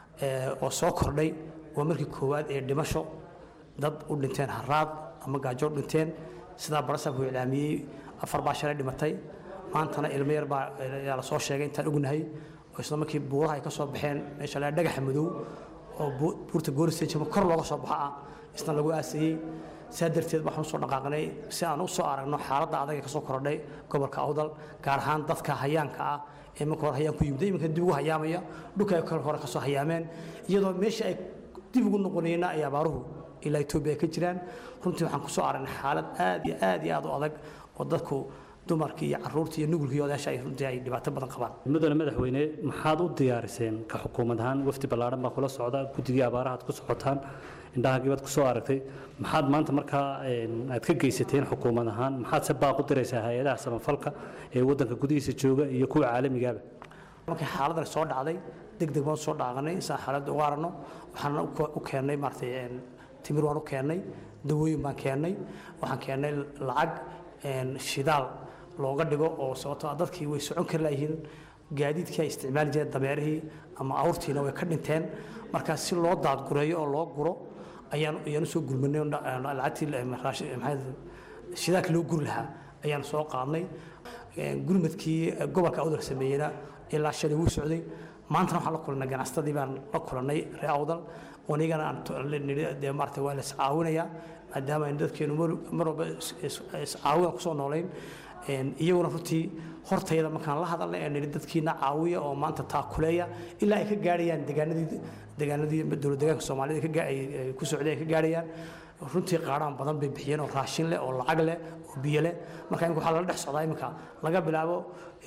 [SPEAKER 9] oo soo kordhay waa markii koowaad ee dhimasho dad u dhinteen haraad ama gaajo u dhinteen sidaa badhasaabku iclaamiyey afar baa shalay dhimatay maantana ilmo yar baa yaa la soo sheegay intaan ognahay oo isla markii buuraha ay ka soo baxeen meesha la dhagaxa madow oo buurta gooristajama kor looga soo baxo ah isna lagu aasayey saa darteed waxaan usoo dhaqaaqnay si aan u soo aragno xaaladda adag ee ka soo kordhay gobolka awdal gaar ahaan dadka hayaanka ah ee marka hore hayaan ku yimid iminka dib ugu hayaamaya dhulka ay kal hore ka soo hayaameen iyadoo meesha ay dib ugu noqonayna ay abaaruhu ilaa etoobiya ay ka jiraan runtii waxaan ku soo aragnay xaalad aad iyo aad iyo aad u adag oo dadku dumarkii iyo caruurtii iyo nugulkii odaasha ay runtii ay dhibaato badan qabaan
[SPEAKER 8] mudane madaxweyne maxaad u diyaariseen ka xukuumad ahaan wafdi ballaadhan baa kula socda guddigii abaarahaad ku socotaan indhahaagiibaad ku soo aragtay maxaad maanta markaa aad ka geysateen xukuumad ahaan maxaad se baaq u diraysaa hay-adaha samafalka ee waddanka gudihiisa jooga iyo kuwa caalamigaaba
[SPEAKER 9] markii xaaladan soo dhacday deg deg baan soo dhaaqanay isaan xaaladda uga aragno waxaana u keennay maaratay timir waan u keennay dawooyin baan keennay waxaan keennay lacag shidaal looga dhigo oo sababtoo dadkii way socon kari laayihiin gaadiidkii ay isticmaali jireen dameerihii ama awrtiina way ka dhinteen markaa si loo daadgureeyo oo loo guro ayaan ayaan usoo gurmanay lacagtii shidaalkii loo guri lahaa ayaan soo qaadnay gurmadkii gobolka awdal sameeyeyna ilaa shalay wuu socday maantana waxaan la kulannay ganacsatadii baan la kulannay reer awdal anigana aan dee maarata waa la iscaawinayaa maadaama aynu dadkeenu mar walba iscaawina kusoo noolayn iyaguna runtii hortayda markaan la hadalnay ee nidhi dadkiina caawiya oo maanta taakuleeya ilaa ay ka gaadhayaan deegaanadii deegaanadii dowlad deegaanka soomaalida ay ku socday ay ka gaadhayaan runtii qaadhaan badan bay bixiyeen oo raashin leh oo lacag leh oo biyo leh marka imika waxaa lala dhex socdaa iminka laga bilaabo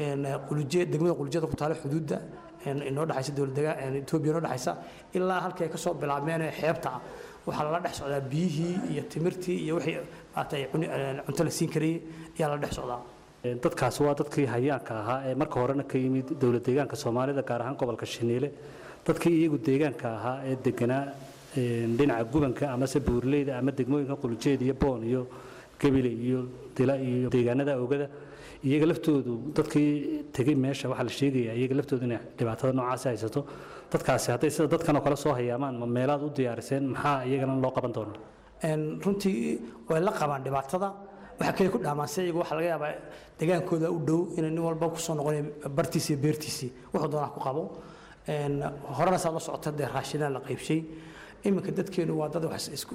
[SPEAKER 9] quluje degmada qulujada ku taala xuduudda inoo dhexaysa dowlad deegaan etoobiya inoo dhexaysa ilaa halkii ay ka soo bilaabmeen ee xeebta ah waxaa lala dhex socdaa biyihii iyo timirtii iyo wixii maarata cunto la siin karayay ayaa lala dhex socdaa
[SPEAKER 8] dadkaasi waa dadkii hayaanka ahaa ee marka horena ka yimid dowlad deegaanka soomaalida gaar ahaan gobolka shiniile dadkii iyagu deegaanka ahaa ee deganaa dhinaca gubanka amase buurleyda ama degmooyinka qulujeed iyo boon iyo gebile iyo dila iyo deegaanada ogada iyaga laftoodu dadkii tegey meesha waxaa la sheegaya iyaga laftoodu inay dhibaatada noocaasi haysato dadkaasi hadday sida dadkan oo kale soo hayaamaan ma meelaad u diyaariseen maxaa iyagana loo qaban doonaa
[SPEAKER 9] runtii way la qabaan dhibaatada waxaa kale ku dhaamaan se iyagu waxaa laga yaabaa degaankooda u dhow inay nin walba kusoo noqonay bartiisii iyo beertiisii wuxuu doonaa ku qabo horena saad la socota dee raashinaan la qaybshay iminka dadkeenu waa dad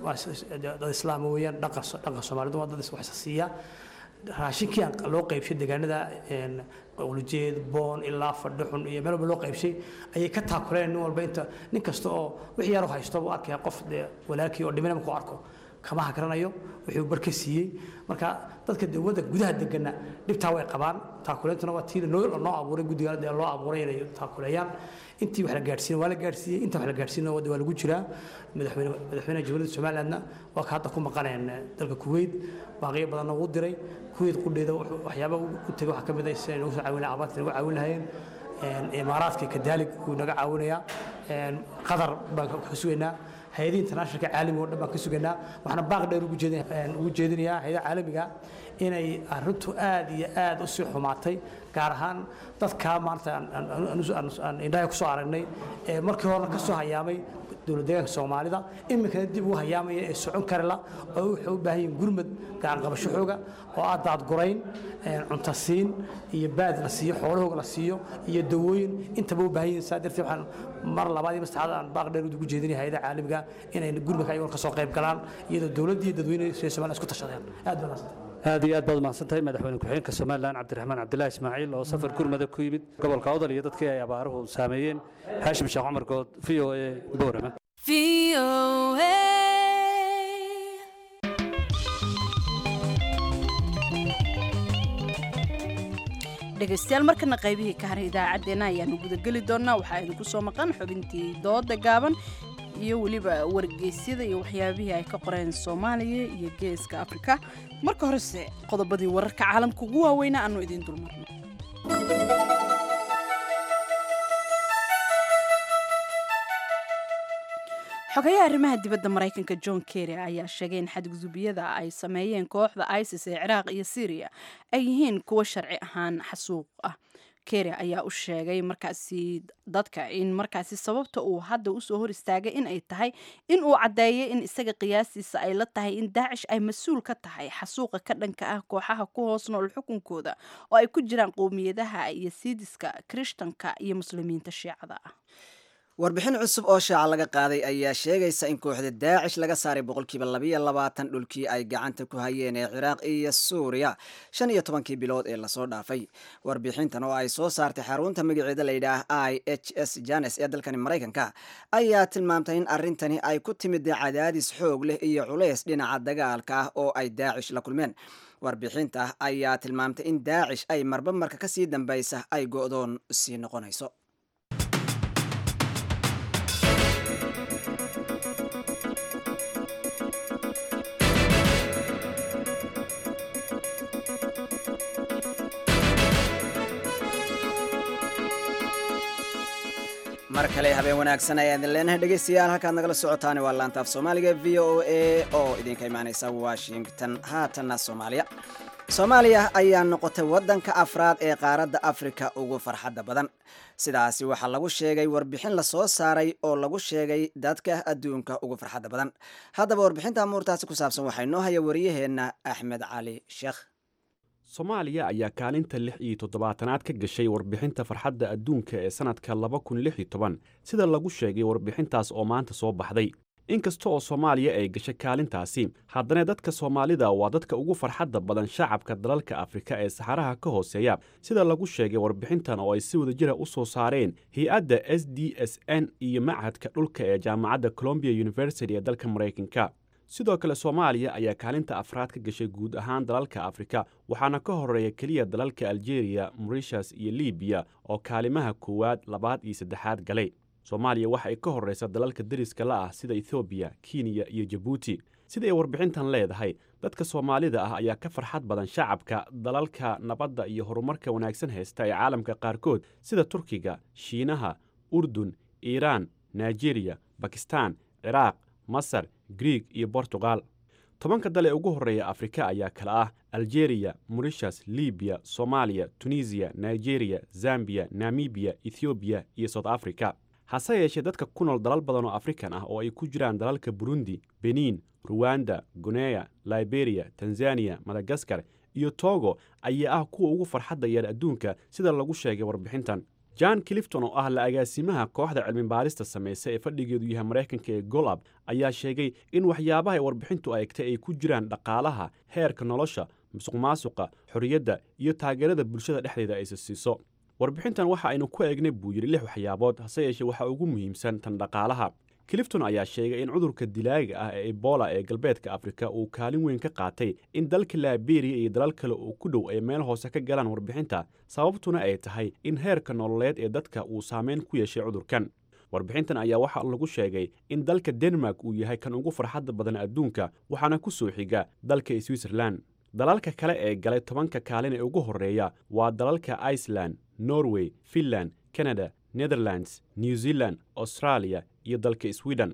[SPEAKER 9] dad islaama weeyaan dhaqan dhaqan soomaalidu waa dad wax siiya raashinkii aan loo qaybshay deegaanada qulujeed boon ilaa fadhixun iyo meel walba loo qaybshay ayay ka taakuleen nin walba inta nin kasta oo wixii yar haysto buu arkaya qof dee walaalkii oo dhimina markuu arko kama hagranayo wuxuu bar ka siiyey marka dadka dee waddanka gudaha degana dhibtaa way qabaan taakuleentuna waa tii noo noo abuuray guddiga dee loo abuuray inay taakuleeyaan intii wax la gaadhsiin waa la gaadhsiiyey inta wax la gaadhsiin waa lagu jiraa madaxweyne madaxweynaha jamhuuriyadda somalilandna waa ka hadda ku maqaneen dalka kuweyt baaqiyo badanna wuu diray kuweyt qudheeda waxyaaba u tegay waxaa ka mid ah siday nagu soo caawin abaarta nagu caawin lahayeen imaaraadka kadaalig wuu naga caawinayaa qatar baan ka sugaynaa hay-adihii internationalka caalamiga oo dhan baan ka sugaynaa waxaana baaq dheer ugu jeedin ugu jeedinayaa hay-adaha caalamiga inay arrintu aad iyo aad u sii xumaatay gaar ahaan dadka maanta aan indhaha kusoo aragnay ee markii horena ka soo hayaamay dowlad deegaanka soomaalida iminkana dib ugu hayaamaya ee socon karela oo waxay u baahan yihiin gurmad gacan qabasho xooga oo ah daadgurayn cuntasiin iyo baad la siiyo xoolahooga la siiyo iyo dawooyin intaba u baahan yihiin saa darteed waxaan mar labaad iyo masaxaad aan baaq dheer ugu jeedinaya hay'adaha caalamiga inay gurmadka ayagoon ka soo qayb galaan iyadoo dowladda iyo dadweyne reer Soomaaliya isku tashadeen aad baan mahadsantahay
[SPEAKER 8] aad iyo aad baad mahadsantahay madaxweyne ku-xigeenka somalilan cabdiraxmaan cabdilaahi ismaaciil oo safar gurmada ku yimid gobolka awdal iyo dadkii ay abaaruhu saameeyeen xaashim sheekh cumar good v o a boorama
[SPEAKER 1] dhegaystayaal markana qaybihii ka haray idaacaddeenna ayaanu gudageli doonnaa waxaa idinku soo maqan xubintii dooda gaaban iyo weliba wargeysyada iyo waxyaabihii ay ka qoreen soomaaliya iyo geeska afrika marka horese qodobadii wararka caalamka ugu waaweynaa aanu idiin dulmarno xogayaha arrimaha dibadda maraykanka john kerry ayaa sheegay in xadgudubiyada ay sameeyeen kooxda isis ee ciraaq iyo syriya ay yihiin kuwo sharci ahaan xasuuq ah kerry ayaa u sheegay markaasi dadka in markaasi sababta uu hadda usoo hor istaagay in ay tahay in uu caddeeyay in isaga qiyaastiisa ay la tahay in daacish ay mas-uul ka tahay xasuuqa ka dhanka ah kooxaha ku hoos nool xukunkooda oo ay ku jiraan qowmiyadaha iyo siidiska kirishtanka iyo muslimiinta shiicada ah
[SPEAKER 2] warbixin cusub oo shaaca laga qaaday ayaa sheegaysa in kooxda daacish laga saaray boqolkiiba labayo labaatan dhulkii ay gacanta ku hayeen ee ciraaq iyo suuriya shan iyo tobankii bilood ee lasoo dhaafay warbixintan oo ay soo saartay xarunta magaceeda layidhaah i h s janes ee dalkani maraykanka ayaa tilmaamtay in arrintani ay ku timid cadaadis xoog leh iyo culays dhinaca dagaalka ah oo ay daacish la kulmeen warbixinta ayaa tilmaamtay in daacish ay marba marka kasii dambaysa ay go'doon sii noqonayso mar kale habeen wanaagsan ayaan idin leenahay dhegaystayaal halkaad nagala socotaan waa laanta af soomaaliga v o a oo idinka imaaneysa washington haatanna soomaaliya soomaaliya ayaa noqotay waddanka afraad ee qaaradda afrika ugu farxadda badan sidaasi waxaa lagu sheegay warbixin lasoo saaray oo lagu sheegay dadka adduunka ugu farxadda badan haddaba warbixinta amuurtaasi ku saabsan waxaa inoo haya wariyaheenna axmed cali sheekh
[SPEAKER 10] soomaaliya ayaa kaalinta lix iyo toddobaatanaad ka gashay warbixinta farxadda adduunka ee sannadka laba kun lix iyo toban sida lagu sheegay warbixintaas oo maanta soo baxday inkasta oo soomaaliya ay gashay kaalintaasi haddana dadka soomaalida waa dadka ugu farxadda badan shacabka dalalka afrika ee saxaraha ka hooseeya sida lagu sheegay warbixintan oo ay si wadajira u soo saareen hay-adda s d s n iyo machadka dhulka ee jaamacadda colombia university ee dalka maraykanka sidoo kale soomaaliya ayaa kaalinta afraad ka gashay guud ahaan dalalka afrika waxaana ka horeeya keliya dalalka aljeeriya morishas iyo libiya oo kaalimaha koowaad labaad iyo saddexaad galay soomaaliya waxa ay ka horraysa dalalka deriska la ah sida ethoobiya kenya iyo jabuuti sida ay warbixintan leedahay dadka soomaalida ah ayaa ka farxad badan shacabka dalalka nabadda iyo horumarka wanaagsan haysta ee caalamka qaarkood sida turkiga shiinaha urdun iiraan nigeriya bakistan ciraaq masar griig iyo bortugal tobanka dal ee ugu horreeya afrika ayaa kala ah aljeeriya morishas libiya soomaaliya tunisiya nigeriya zambiya namibiya ethoobiya iyo south africa hase yeeshee dadka ku nool dalal badan oo afrikan ah oo ay ku jiraan dalalka burundi benin ruwanda guneya liberiya tanzaniya madagaskar iyo togo ayaa ah kuwa ugu farxadda yar adduunka sida lagu sheegay warbixintan john clifton oo ah la agaasimaha kooxda cilmibaarista samaysa ee fadhigeedu yahay maraykanka ee golab ayaa sheegay in waxyaabaha warbixintu eegtay ay ku jiraan dhaqaalaha heerka nolosha musuqmaasuqa xorriyadda iyo taageerada bulshada dhexdeeda aysa siiso warbixintan waxa aynu ku eegnay buu yidhi lix waxyaabood hase yeeshee waxaa ugu muhiimsan tan dhaqaalaha clifton ayaa sheegay in cudurka dilaaga ah ee ebola ee galbeedka afrika uu kaalin weyn ka qaatay in dalka liberiya iyo dalal kale oo ku dhow ay meel hoose ka galaan warbixinta sababtuna ay tahay in heerka nololeed ee dadka uu saameyn ku yeeshay cudurkan warbixintan ayaa waxaa lagu sheegay in dalka denmark uu yahay kan ugu farxadda badan adduunka waxaana ku soo xiga dalka switzerlan dalalka kale ee galay tobanka kaalin ee ugu horreeya waa dalalka iceland norway finland canada netherlands new zealand australia iyo dalka sweden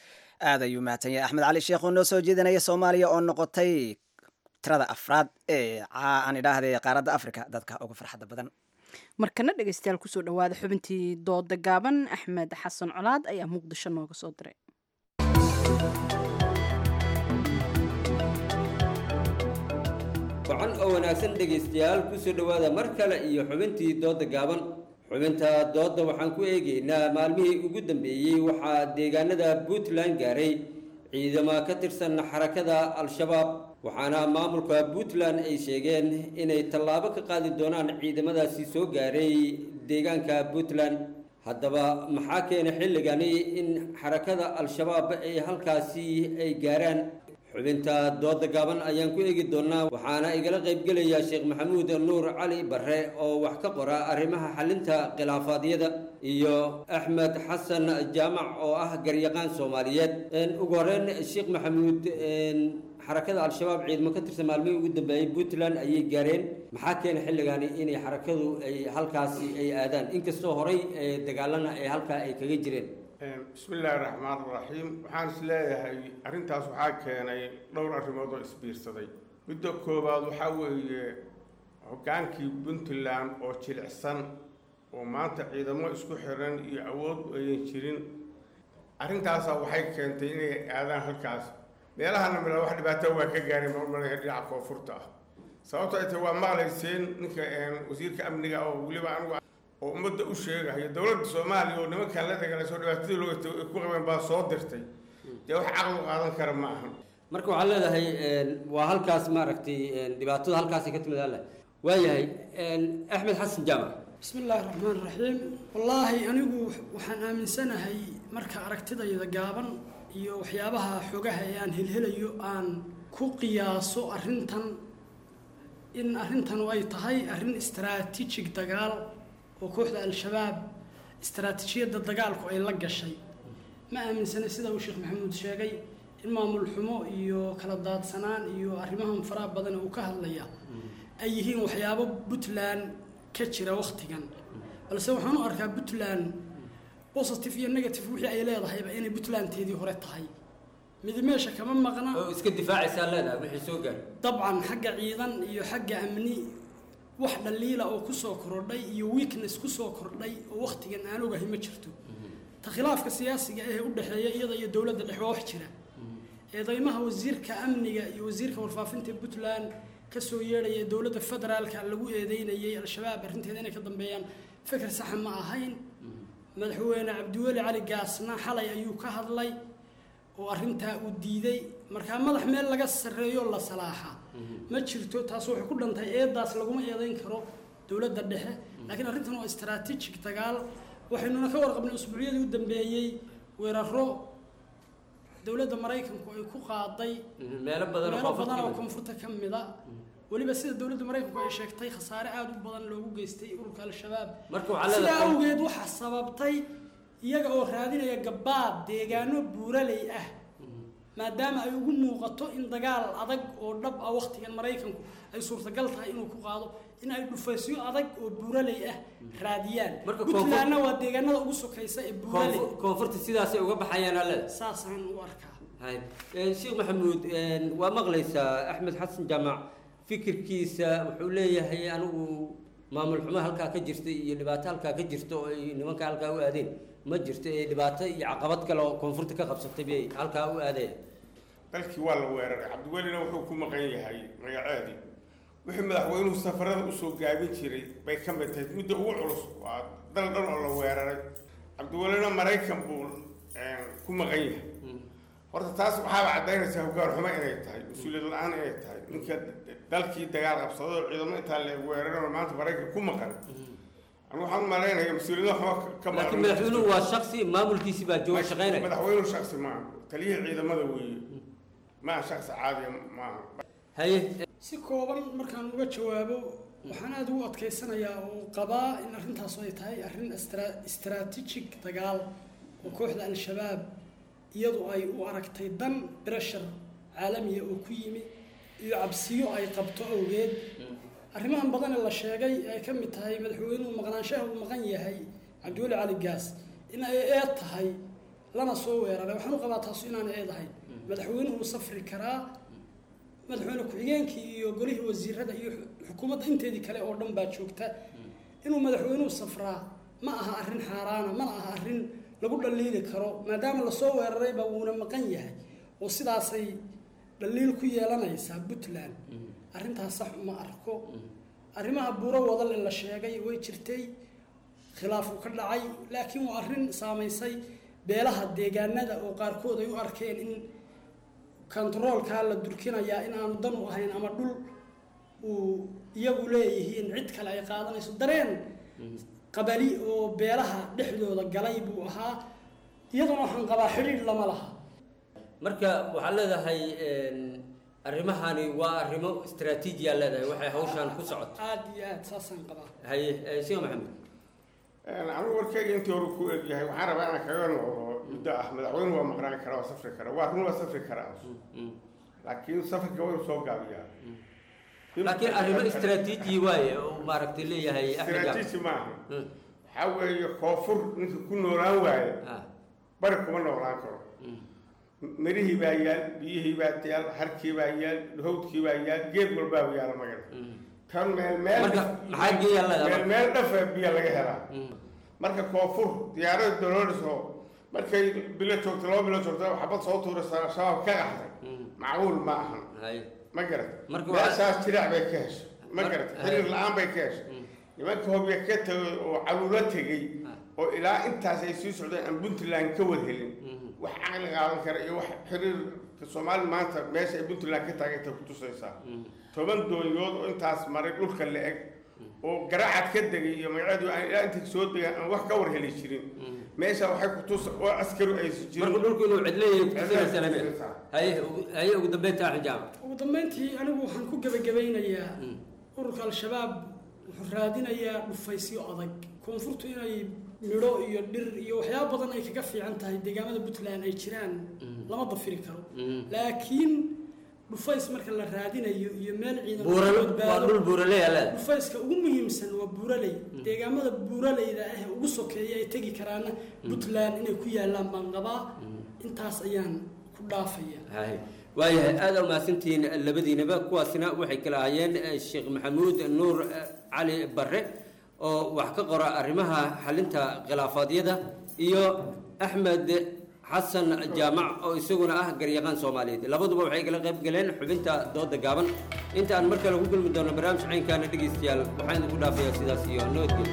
[SPEAKER 2] aad ayuu mahadsan yahay axmed cali sheekh oo noo soo jeedinaya soomaaliya oo noqotay tirada afraad ee aan idhaahday qaaradda africa dadka uga farxadda badan
[SPEAKER 1] markana dhegeystayaal kusoo dhawaada xubintii dooda gaaban axmed xasan colaad ayaa muqdisho nooga soo diray
[SPEAKER 11] wacan oo wanaagsan dhegaystayaal kusoo dhowaada mar kale iyo xubintii dooda gaaban xubinta doodda waxaan ku eegaynaa maalmihii ugu dambeeyey waxaa deegaanada puntland gaaray ciidamo ka tirsan xarakada al-shabaab waxaana maamulka puntland ay sheegeen inay tallaabo ka qaadi doonaan ciidamadaasi soo gaaray deegaanka puntland haddaba maxaa keenay xilligani in xarakada al-shabaab ay halkaasi ay gaaraan xubinta dooda gaaban ayaan ku eegi doonaa waxaana igala qaybgelaya sheekh maxamuud nuur cali barre oo wax ka qora arrimaha xalinta khilaafaadyada iyo axmed xasan jaamac oo ah garyaqaan soomaaliyeed ugu horeyn sheekh maxamuud xarakada al-shabaab ciidamo ka tirsan maalmihii ugu dambeeyey puntland ayay gaareen maxaa keenay xilligani inay xarakadu ay halkaasi ay aadaan inkastoo horey dagaalana ay halkaa ay kaga jireen
[SPEAKER 12] bismi illaahi raxmaan raxiim waxaan is leeyahay arrintaas waxaa keenay dhowr arrimood oo isbiirsaday midda koowaad waxaa weeye hoggaankii puntland oo jilicsan oo maanta ciidamo isku xiran iyo awood ayan jirin arrintaasaa waxay keentay inay aadaan halkaas meelahana mila wax dhibaato waa ka gaaray marmalaya dhinaca koonfurta ah sababto ay tahay waa maqlayseen ninka wasiirka amniga oo weliba anigu oo ummadda u sheegayo dowladda soomaaliya oo nimankan la dagaalayso dhibaatadii loo ay ku qabeen baa soo dirtay dee wax caqli qaadan kara ma ahan
[SPEAKER 11] marka waxaad leedahay waa halkaas maaragtay dhibaatada halkaasay ka timid alle waayahay axmed xasan jaamac
[SPEAKER 13] bismi illaahi raxmaan raxiim wallaahi anigu waxaan aaminsanahay marka aragtidayda gaaban iyo waxyaabaha xogaha ee aan helhelayo aan ku qiyaaso arrintan in arrintanu ay tahay arrin istaraatiijig dagaal oo kooxda al-shabaab istaraatiijiyadda dagaalku ay la gashay ma aaminsana sida uu sheekh maxamuud sheegay in maamul xumo iyo kala daadsanaan iyo arrimahan faraha badan uu ka hadlaya ay yihiin waxyaabo puntland ka jira wakhtigan balse waxaan u arkaa puntland positive iyo negative wixii ay leedahayba inay puntlandteedii hore tahay midi meesha kama maqna
[SPEAKER 11] oo iska difaacaysaa leedahay wixii soo gaar
[SPEAKER 13] dabcan xagga ciidan iyo xagga amni wax dhaliila oo kusoo kordhay iyo weakness kusoo kordhay oo wakhtigan aan ogahay ma jirto ta khilaafka siyaasiga ee u dhexeeya iyada iyo dowladda dhex waa wax jira eedeymaha wasiirka amniga iyo wasiirka warfaafinta puntland kasoo yeedhaya dowladda federaalka lagu eedeynayay al-shabaab arrinteeda inay ka dambeeyaan fikir saxa ma ahayn madaxweyne cabdiweli cali gaasna xalay ayuu ka hadlay oo arrintaa uu diiday markaa madax meel laga sarreeyo la salaaxa ma jirto taas waxay ku dhantay eedaas laguma eedeyn karo dowladda dhexe laakiin arrintan waa istaraatiijig dagaal waxaynuna ka warqabnay usbuucyadii u dambeeyey weeraro dowladda maraykanku ay ku qaaday
[SPEAKER 11] meelo badan oo
[SPEAKER 13] meelo
[SPEAKER 11] koonfurta
[SPEAKER 13] badan oo
[SPEAKER 11] ka mid.
[SPEAKER 13] koonfurta ka mida weliba sida dowladda maraykanku ay sheegtay khasaare aada u badan loogu geystay ururka al-shabaab
[SPEAKER 11] Marka waxaa
[SPEAKER 13] sidaa
[SPEAKER 11] leedahay-
[SPEAKER 13] awgeed waxaa sababtay iyaga oo raadinaya gabaad deegaano buuraley ah maadaama ay ugu muuqato in dagaal adag oo dhab ah wakhtigan maraykanku ay suurtagal tahay inuu ku qaado in ay dhufaysyo adag oo buuraley ah raadiyaan
[SPEAKER 11] Marka koonfur-
[SPEAKER 13] puntlandna waa deegaanada ugu sokaysa ee buuraley
[SPEAKER 11] Koonfur- koonfurta sidaasay uga baxayaan alle
[SPEAKER 13] saasaan u arkaa
[SPEAKER 11] hay Eh, sheekh maxamuud eh, waa maqlaysaa axmed xasan jaamac fikirkiisa wuxuu leeyahay anigu maamul xumo halkaa ka jirta iyo dhibaato halkaa ka jirta oo ay nimanka halkaa u aadeen ma jirto ee dhibaato iyo caqabad kale oo koonfurta ka qabsatay bay halkaa u aadeen
[SPEAKER 12] dalkii waa la weeraray cabdiwelina wuxuu ku maqan yahay magaceedii wixii madaxweynuhu safarada usoo gaabin jiray bay ka mid tahay midda ugu culus waa dal dhan oo la weeraray cabdiwelina maraykan buu eh, ku maqan yahay horta taas waxaaba caddaynaysaa hoggaan xumo inay tahay mas-uuliyad la-aan inay tahay ninka dalkii dagaal qabsado oo ciidamo intaa la weeraran maanta maraykan ku maqan anigu waxaan u malaynayaa mas-uuliyada xumo ka- ka maqan
[SPEAKER 11] laakiin madaxweynuhu waa shaksi maamulkiisi baa jooga shaqaynaya
[SPEAKER 12] madaxweynuhu shaksi maaha taliyihii ciidamada weeye maaha shaksi caadiya maaha
[SPEAKER 11] haye
[SPEAKER 13] si kooban markaan uga jawaabo waxaan aada ugu adkaysanayaa oo qabaa in arrintaas ay tahay arrin istra- istaraatiijig dagaal oo kooxda al-shabaab iyadu ay u aragtay dan breshar caalamiya oo ku yimi iyo cabsiyo ay qabto awgeed arrimahan badan ee la sheegay ay ka mid tahay madaxweynuhu maqnaanshaha uu maqan yahay cabdiweli cali gaas in ay eed tahay lana soo weeraray waxaan u qabaa taasu inaan eed ahayn madaxweynuhu uu safri karaa madaxweyne ku-xigeenkii iyo golihii wasiirada iyo xukuumadda inteedii kale oo dhan baa joogta inuu madaxweynuhu safraa ma aha arrin xaaraana mana aha arrin lagu dhaliili karo maadaama lasoo weerarayba wuuna maqan yahay oo sidaasay dhaliil ku yeelanaysaa puntland arrintaas sax uma arko arrimaha buuro wadal ee la sheegay way jirtay khilaafu ka dhacay laakiin waa arrin saamaysay beelaha deegaanada oo qaarkood ay u arkeen in kontaroolkaa la durkinayaa in aanu dan u ahayn ama dhul uu iyagu leeyihiin cid kale ay qaadanayso dareen qabali oo beelaha dhexdooda galay buu ahaa iyaduna waxaan qabaa xidhiidh lama laha
[SPEAKER 11] marka waxaad leedahay arrimahani waa arrimo istaraatiijiyaa leedahay waxay hawshaan ku socoto
[SPEAKER 13] aad iyo aad saasaan qabaa
[SPEAKER 11] haye sheekh maxamed
[SPEAKER 12] anigu warkeyga intii hore ku egyahay waxaan rabaa inaan kaga noqdo muddo ah madaxweyne waa maqnaan karaa waa safri karaa waa run waa safri karaa laakiin safarka waa inuu soo gaabiyaa
[SPEAKER 11] laakiin arrimo istaraatiiji waaye oo maaragtay leeyahay
[SPEAKER 12] istaraatiiji maaha waxaa weeye koonfur ninka ku noolaan waaye bari kuma noolaan karo mirihii baa yaal biyihii baa yaal harkii baa yaal hawdkii baa yaal geed walbaa yaala magala tan meel meel
[SPEAKER 11] maxaa geeyaa leedahay
[SPEAKER 12] meel meel dhafa biyo laga helaa marka koonfur diyaarada dolooliso markay bilo joogto laba bilo joogto xabad soo tuuraysa shabaab ka qaxday macquul ma ahan ma garat meeshaas jirac bay ka heshay ma garat xiriir la-aan bay ka heshay nimanka hobya ka tegay oo caluula tegey oo ilaa intaas ay sii socdeen aan puntland ka wad helin wax caqli qaadan kara iyo wax xiriirka soomaali maanta meesha ay puntland ka taagantay ku tusaysaa toban doonyood oo intaas maray dhulka la eg oo garacad ka degay iyo magaceedu aan ilaa intay soo degaan aan wax ka war heli jirin meesha waxay ku tus oo askaru aysan jirin
[SPEAKER 11] marka dhulku inuu cidleeyahay kutusinaysa lame haye haye ugu dambeynta xijaab
[SPEAKER 13] ugu dambeyntii anigu waxaan ku gebagabaynayaa ururka al-shabaab wuxuu raadinayaa dhufaysyo adag koonfurtu inay midho iyo dhir iyo waxyaaba badan ay kaga fiican tahay deegaamada puntland ay jiraan lama dafiri karo laakiin dhufays marka la raadinayo iyo meel
[SPEAKER 11] ciidan dhul buuraley
[SPEAKER 13] dhufayska ugu muhiimsan waa buuraley deegaamada buuraleyda ah ee ugu sokeeya ay tegi karaana puntland inay ku yaalaan baan qabaa intaas ayaan ku dhaafaya
[SPEAKER 11] waayahay aada umahadsantihiin labadiinaba kuwaasina waxay kala ahaayeen sheekh maxamuud nuur cali barre oo wax ka qora arrimaha xalinta khilaafaadyada iyo axmed xasan jaamac oo isaguna ah garyaqaan soomaaliyeed labaduba waxay kala qayb galeen xubinta dooda gaaban inta aan mar kale ku kulmi doono barnaamij caynkaana dhegaystayaal waxaan idinku dhaafayaa sidaas iyo nabadgelyo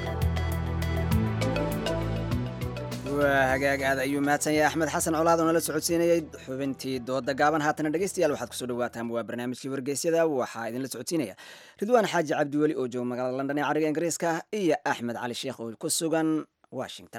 [SPEAKER 2] waa hagaag aad ayuu mahadsan yahay axmed xasan colaad oo nala socodsiinayay xubintii dooda gaaban haatana dhegeystayaal waxaad kusoo dhawaataan waa barnaamijkii wargeysyada waxaa idinla socodsiinaya ridwaan xaaji cabdiweli oo jooga magaalada london ee cariga ingiriiska iyo axmed cali sheekh oo ku sugan washington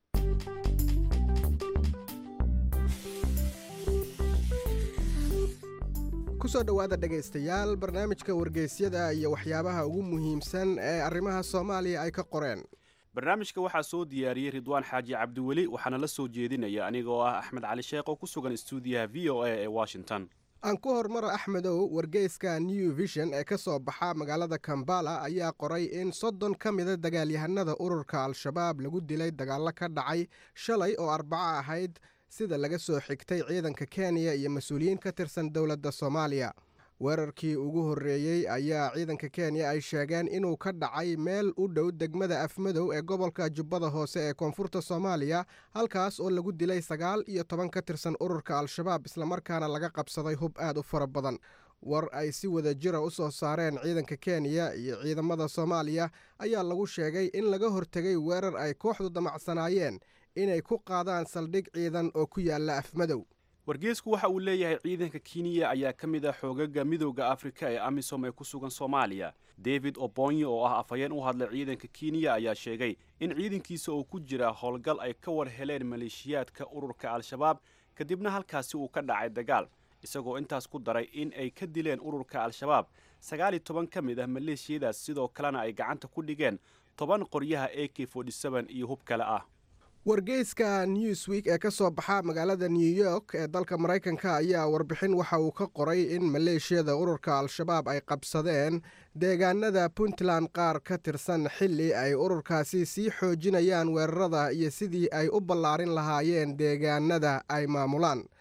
[SPEAKER 14] kusoo dhowaada dhegaystayaal barnaamijka wargeysyada iyo waxyaabaha ugu muhiimsan ee arrimaha soomaaliya ay ka qoreen
[SPEAKER 10] barnaamijka waxaa soo diyaariyey ridwaan xaaji cabdiweli waxaana la soo jeedinaya anigoo ah axmed cali sheekh oo ku sugan istuudiyaha v o a ee washington
[SPEAKER 14] aan ku hormaro axmedow wargeyska new vision ee ka soo baxa magaalada kambala ayaa qoray in soddon ka mida dagaalyahanada ururka al-shabaab lagu dilay dagaallo ka dhacay shalay oo arbaco ahayd sida laga soo xigtay ciidanka kenya iyo mas-uuliyiin ka tirsan dowladda soomaaliya weerarkii ugu horreeyey ayaa ciidanka kenya ay sheegeen inuu ka dhacay meel u dhow degmada afmadow ee gobolka jubbada hoose ee koonfurta soomaaliya halkaas oo lagu dilay sagaal iyo toban ka tirsan ururka al-shabaab islamarkaana laga qabsaday hub aad u fara badan war ay si wada jira u soo saareen ciidanka kenya iyo ciidamada soomaaliya ayaa lagu sheegay in laga hortegay weerar ay kooxdu damacsanaayeen inay ku qaadaan saldhig ciidan oo ku yaalla afmadow
[SPEAKER 10] wargeysku waxa uu leeyahay ciidanka kenya ayaa ka mid ah xoogaga midooda afrika ee amisom ee ku sugan soomaaliya david obonyo oo ah afhayeen u hadlay ciidanka kenya ayaa sheegay in ciidankiisa oo ku jira howlgal ay ka war heleen maleeshiyaadka ururka al-shabaab kadibna halkaasi uu ka dhacay dagaal isagoo intaas ku daray in ay ka dileen ururka al-shabaab sagaal iyo toban ka mid ah maleeshiyadaas sidoo kalena ay gacanta ku dhigeen toban qoryaha a k iyo hub kale ah
[SPEAKER 14] wargeyska newsweek ee ka soo baxa magaalada new york ee dalka maraykanka ayaa warbixin waxa uu ka qoray in maleeshiyada ururka al-shabaab ay qabsadeen deegaanada puntland qaar ka tirsan xilli ay ururkaasi sii xoojinayaan weerarada iyo sidii ay u ballaarin lahaayeen deegaanada ay maamulaan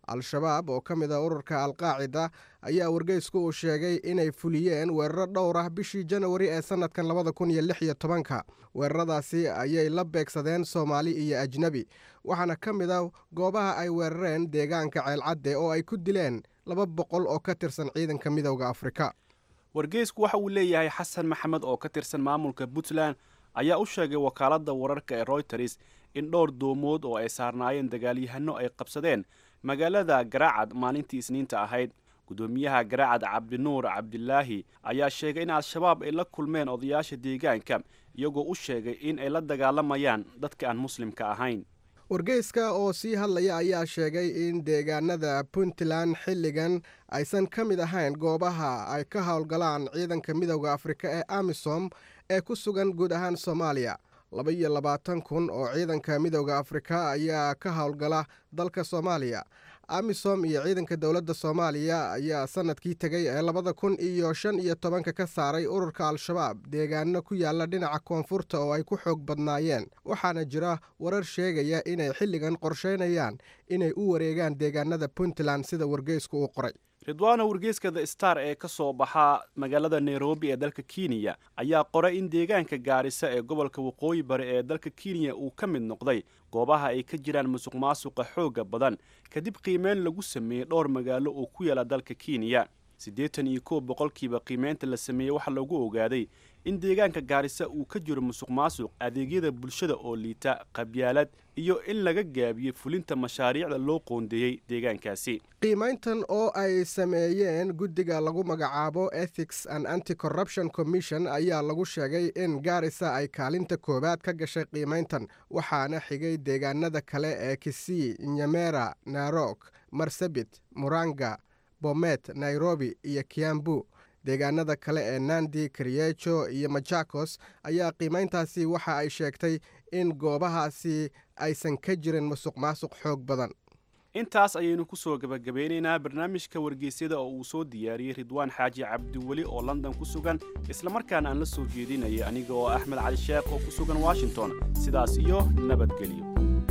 [SPEAKER 14] al-shabaab oo ka mid a ururka alqaacida ayaa wargeysku uu sheegay inay fuliyeen weeraro dhowr ah bishii janawari ee sannadkan labada kun iyo lix iyo tobanka weeraradaasi ayay la beegsadeen soomaali iyo ajnebi waxaana ka mid a goobaha ay weerareen deegaanka ceelcadde oo ay ku dileen laba boqol oo ka tirsan ciidanka midowda afrika
[SPEAKER 10] wargeysku waxa uu leeyahay xasan maxamed oo ka tirsan maamulka puntland ayaa u sheegay wakaaladda wararka ee royters in dhowr doomood oo ay saarnaayeen dagaalyahano ay qabsadeen magaalada garaacad maalintii isniinta ahayd gudoomiyaha garaacad cabdinuur cabdilaahi ayaa sheegay in al-shabaab ay la kulmeen odayaasha deegaanka iyagoo u sheegay in ay la dagaalamayaan dadka aan muslimka ahayn
[SPEAKER 14] wargeyska oo sii hadlaya ayaa sheegay in deegaanada puntland xilligan aysan ka mid ahayn goobaha ay ka howlgalaan ciidanka midowda afrika ee amisom ee ku sugan guud ahaan soomaaliya laba iyo labaatan kun oo ciidanka midowda afrika ayaa ka howlgala dalka soomaaliya amisom iyo ciidanka dowladda soomaaliya ayaa sanadkii tegay ee labada kun iyo shan iyo tobanka ka saaray ururka al-shabaab deegaano ku yaala dhinaca koonfurta oo ay ku xoog badnaayeen waxaana jira warar sheegaya inay xilligan qorsheynayaan inay u wareegaan deegaanada puntland sida wargeysku uu qoray
[SPEAKER 10] ridwaano wargeyska the star ee ka soo baxaa magaalada nairobi ee dalka kenya ayaa qoray in deegaanka gaarisa ee gobolka waqooyi bari ee dalka kenya uu ka mid noqday goobaha ay ka jiraan musuq maasuqa xoogga badan kadib qiimeyn lagu sameeyey dhowr magaalo oo ku yaala dalka kenya siddeetan iyo kow boqolkiiba qiimeynta la sameeyey waxaa lagu ogaaday in deegaanka gaarisa uu ka jiro musuq maasuq adeegyada bulshada oo liita qabyaalad iyo in laga gaabiyey fulinta mashaariicda loo qoondeeyey deegaankaasi
[SPEAKER 14] qiimayntan oo ay sameeyeen guddiga lagu magacaabo ethics and anti corruption commission ayaa lagu sheegay in gaarisa ay kaalinta koowaad ka gashay qiimayntan waxaana xigay deegaanada kale ee kisii nyamera narok marsabit muranga bomet nairobi iyo kiambu deegaanada kale ee nandi karyejo iyo majakos ayaa qiimayntaasi waxa ay sheegtay in goobahaasi aysan ka jirin musuq maasuq xoog badan
[SPEAKER 10] intaas ayaynu ku soo gebagabeynaynaa barnaamijka wargeysyada oo uu soo diyaariyey ridwaan xaaji cabdiweli oo london ku sugan islamarkaana aan la soo jeedinaya aniga oo axmed cali sheekh oo ku sugan washington sidaas iyo nabadgelyo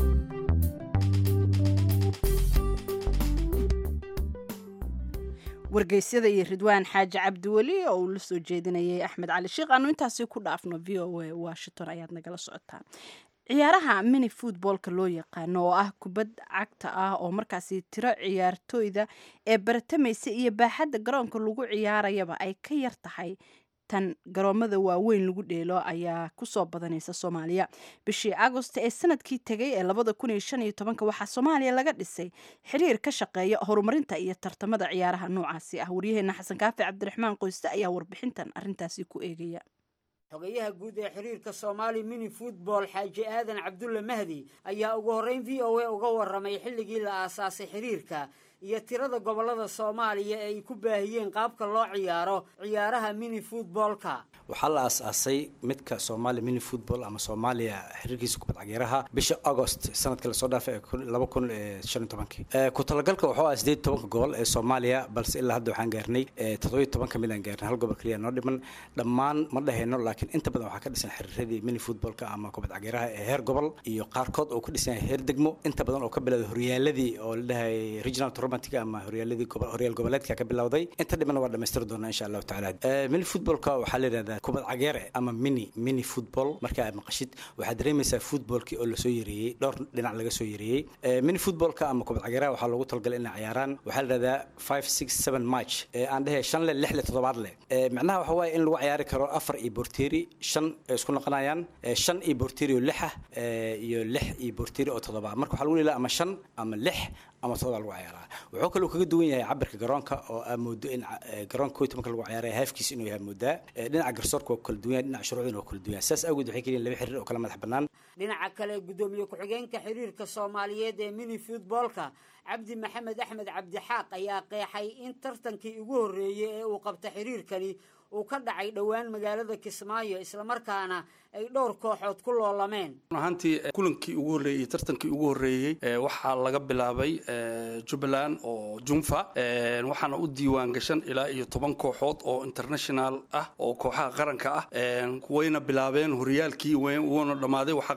[SPEAKER 1] wargeysyada iyo ridwaan xaaji cabdiweli oo uu la soo jeedinayay axmed cali sheekh aanu intaasi ku dhaafno v o a washington ayaad nagala socotaan ciyaaraha mini footboolka loo yaqaano oo ah kubad cagta ah oo markaasi tiro ciyaartooyda ee baratamaysa iyo baaxadda garoonka lagu ciyaarayaba ay ka yar tahay tan garoomada waaweyn lagu dheelo ayaa kusoo badanaysa soomaaliya bishii agost ee sanadkii tegay ee labada kun iyo shan iyo tobanka waxaa soomaaliya laga dhisay xiriir ka shaqeeya horumarinta iyo tartamada ciyaaraha noocaasi ah waryaheena xasan kaafi cabdiraxmaan qoyste ayaa warbixintan arintaasi ku eegaya
[SPEAKER 15] xogayaha guud ee xiriirka soomaali mini football xaaji aadan cabdulle mahdi ayaa ugu horreyn v o a uga warramay xilligii la aasaasay xiriirka iyo tirada gobollada soomaaliya ee ay ku baahiyeen qaabka loo ciyaaro ciyaaraha mini footboolka
[SPEAKER 16] waxaa la aasaasay midka soomaaliya mini football ama soomaaliya xiriirkiisa kubad cageeraha bisha agost sanadka lasoo dhaafay laba kun shan iyo tobankii ku talagalka wuxuu ah sideed tobanka gobol ee soomaaliya balse ilaa hadda waxaan gaarnay toddobiyo toban ka mid aan gaarnay hal gobol keliya noo dhiman dhammaan ma dhahayno laakiin inta badan waxaa ka dhisan xiriiradii mini footballka ama kubad cageeraha ee heer gobol iyo qaarkood oo ku dhisan yahay heer degmo inta badan oo ka bilowday horyaaladii oo la dhahay regional tournament ama horyaaladii horyaal goboleedka ka bilowday inta dhiman waa dhamaystiri doonaa insha allahu tacaala mini footballka waxaa la yidhahdaa kubad cageere ama mini mini football marka aad maqashid waxaad dareemaysaa footballkii oo lasoo yareeyey dhowr dhinac laga soo yareeyey mini footballka ama kubad cageeraha waxaa loogu talagalay inay ciyaaraan waxaa la yidhahdaa five six seven match aan dhehe shan le lix le toddobaad leh macnaha waxa waaye in lagu ciyaari karo afar iyo borteri shan ay isku noqonayaan shan iyo borteri oo lix ah iyo lix iyo borteri oo toddoba marka waxaa lagu leeyahay ama shan ama lix ama todoba lagu ciyaaraa wuxuu kaloo kaga duwan yahay cabirka garoonka oo aa moodo in garoonka koy tobanka lagu ciyaaraya haafkiisa inuu yahay moodaa dhinaca garsoorka waa kala duwan yahay dhinaca shuruucdina waa kala duwan yahay saas awgeed waxay keliyiin laba xiriir oo kala madax bannaan
[SPEAKER 15] dhinaca kale gudoomiye ku-xigeenka xiriirka soomaaliyeed ee mini footboolka cabdi maxamed axmed cabdixaaq ayaa qeexay in tartankii ugu horreeyey ee uu qabta xiriirkani uu ka dhacay dhowaan magaalada kismaayo islamarkaana ay dhowr kooxood ku loolameen
[SPEAKER 17] ahaantii kulankii ugu horreeyey iyo tartankii ugu horreeyey waxaa laga bilaabay jubbaland oo junfa waxaana u diiwaan gashan ilaa iyo toban kooxood oo international ah oo kooxaha qaranka ah wayna bilaabeen horyaalkii wuuna dhammaaday waxaa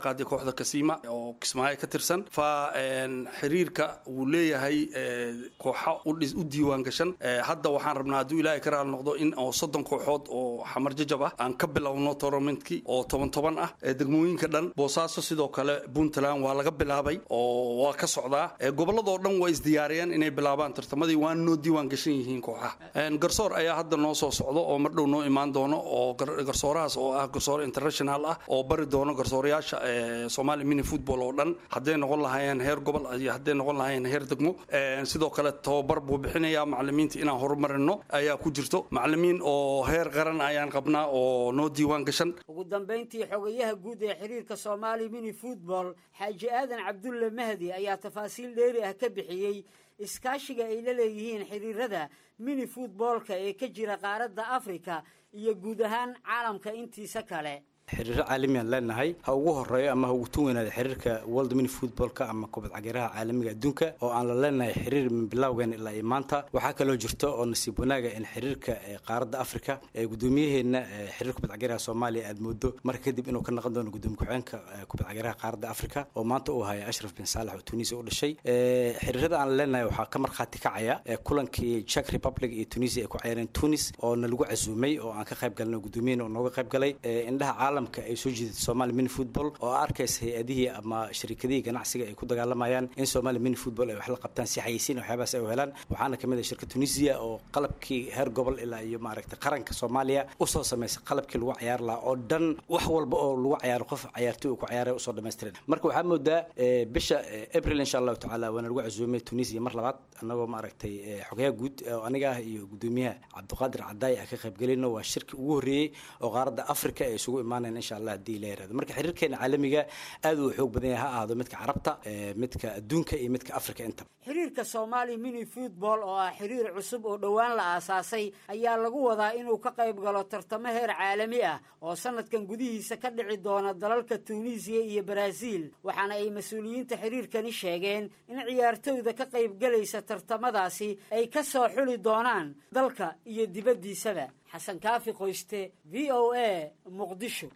[SPEAKER 17] qaaday kooxda kasiima oo kismaayo ka tirsan fa xiriirka wuu leeyahay kooxa u diiwaan gashan hadda waxaan rabnaa hadduu ilaahay ka raali noqdo in oo soddon kooxood oo xamar jajab ah aan ka bilowno tournamentkii oo toban toban ah degmooyinka dhan boosaaso sidoo kale puntland waa laga bilaabay oo waa ka socdaa gobolladoo dhan waa isdiyaariyeen inay bilaabaan tartamadii waana noo diiwaan gashan yihiin kooxaha garsoor ayaa hadda noo soo socdo oo mar dhow noo imaan doono oo garsoorahaas oo ah garsoor international ah oo bari doono garsoorayaasha soomaali mini football oo dhan hadday noqon lahaayeen heer gobol iyo hadday noqon lahaayeen heer degmo sidoo kale tababar buu bixinayaa macalimiinta inaan horumarino ayaa ku jirto macalimiin oo heer qaran ayaan qabnaa oo noo diiwaan gashan
[SPEAKER 15] ugu dambayntii xogayaha guud ee xiriirka soomaali mini football xaaji aadan cabdulle mahdi ayaa tafaasiil dheeri ah ka bixiyey iskaashiga ay la leeyihiin xiriirada mini footboolka ee ka jira qaaradda afrika iyo guud ahaan caalamka intiisa kale
[SPEAKER 16] xiriiro caalamiaan leenahay ha ugu horeeyo ama ha ugu tun weynaada xiriirka world mini footballka ama kubad cagiraha caalamiga adduunka oo aan la leenahay xiriir min bilowgeen ilaa iyo maanta waxaa kaloo jirto oo nasiib wanaaga in xiriirka qaaradda afrika ee gudoomiyaheenna xiriir kubad cagiraha soomaaliya aad moodo marka kadib inuu ka noqon doono gudoomiye ku-xeenka kubad cagiraha qaaradda afrika oo maanta uu haya ashraf bin saalax oo tunisia u dhashay xiriirada aan leenahay waxaa ka markhaati kacaya kulankii czech republic iyo tunisia ay ku ciyaareen tunis oo na lagu casuumay oo aan ka qayb galnay gudoomiyaheen oo nooga qayb galay indhaha ay soo jiidatay somaali mini football oo arkaysa hay-adihii ama sharikadihii ganacsiga ay ku dagaalamayaan in somaali mini football ay wax la qabtaan si xayeysiin waxyaabahaas ay u helaan waxaana kamid ah shirka tunisia oo qalabkii heer gobol ilaa iyo maaragtay qaranka soomaaliya usoo samaysay qalabkii lagu cayaar lahaa oo dhan wax walba oo lagu cayaaro qof cayaartoy uu ku ciyaaray usoo dhamaystiran marka waxaa moodaa bisha april insha allahu tacaala waana lagu casuumay tunisia mar labaad annagoo maaragtay xogayaha guud oo aniga ah iyo gudoomiyaha cabdiqaadir cadaay ah ka qaybgelayno waa shirkii ugu horreeyey oo qaaradda afrika ay isugu imaanayaan insha allah haddii la yirahdo marka xiriirkeena caalamiga aad uu xoog badan yahay ha ahaado midka carabta midka adduunka iyo midka afrika intaba
[SPEAKER 15] xiriirka soomaali mini football oo ah xiriir cusub oo dhowaan la aasaasay ayaa lagu wadaa inuu ka qayb galo tartamo heer caalami ah oo sanadkan gudihiisa ka dhici doona dalalka tuuniisiya iyo baraaziil waxaana ay mas-uuliyiinta xiriirkani sheegeen in ciyaartowda ka qaybgelaysa tartamadaasi ay ka soo xuli doonaan dalka iyo dibaddiisaba xasan kaafi qoyste v o a muqdisho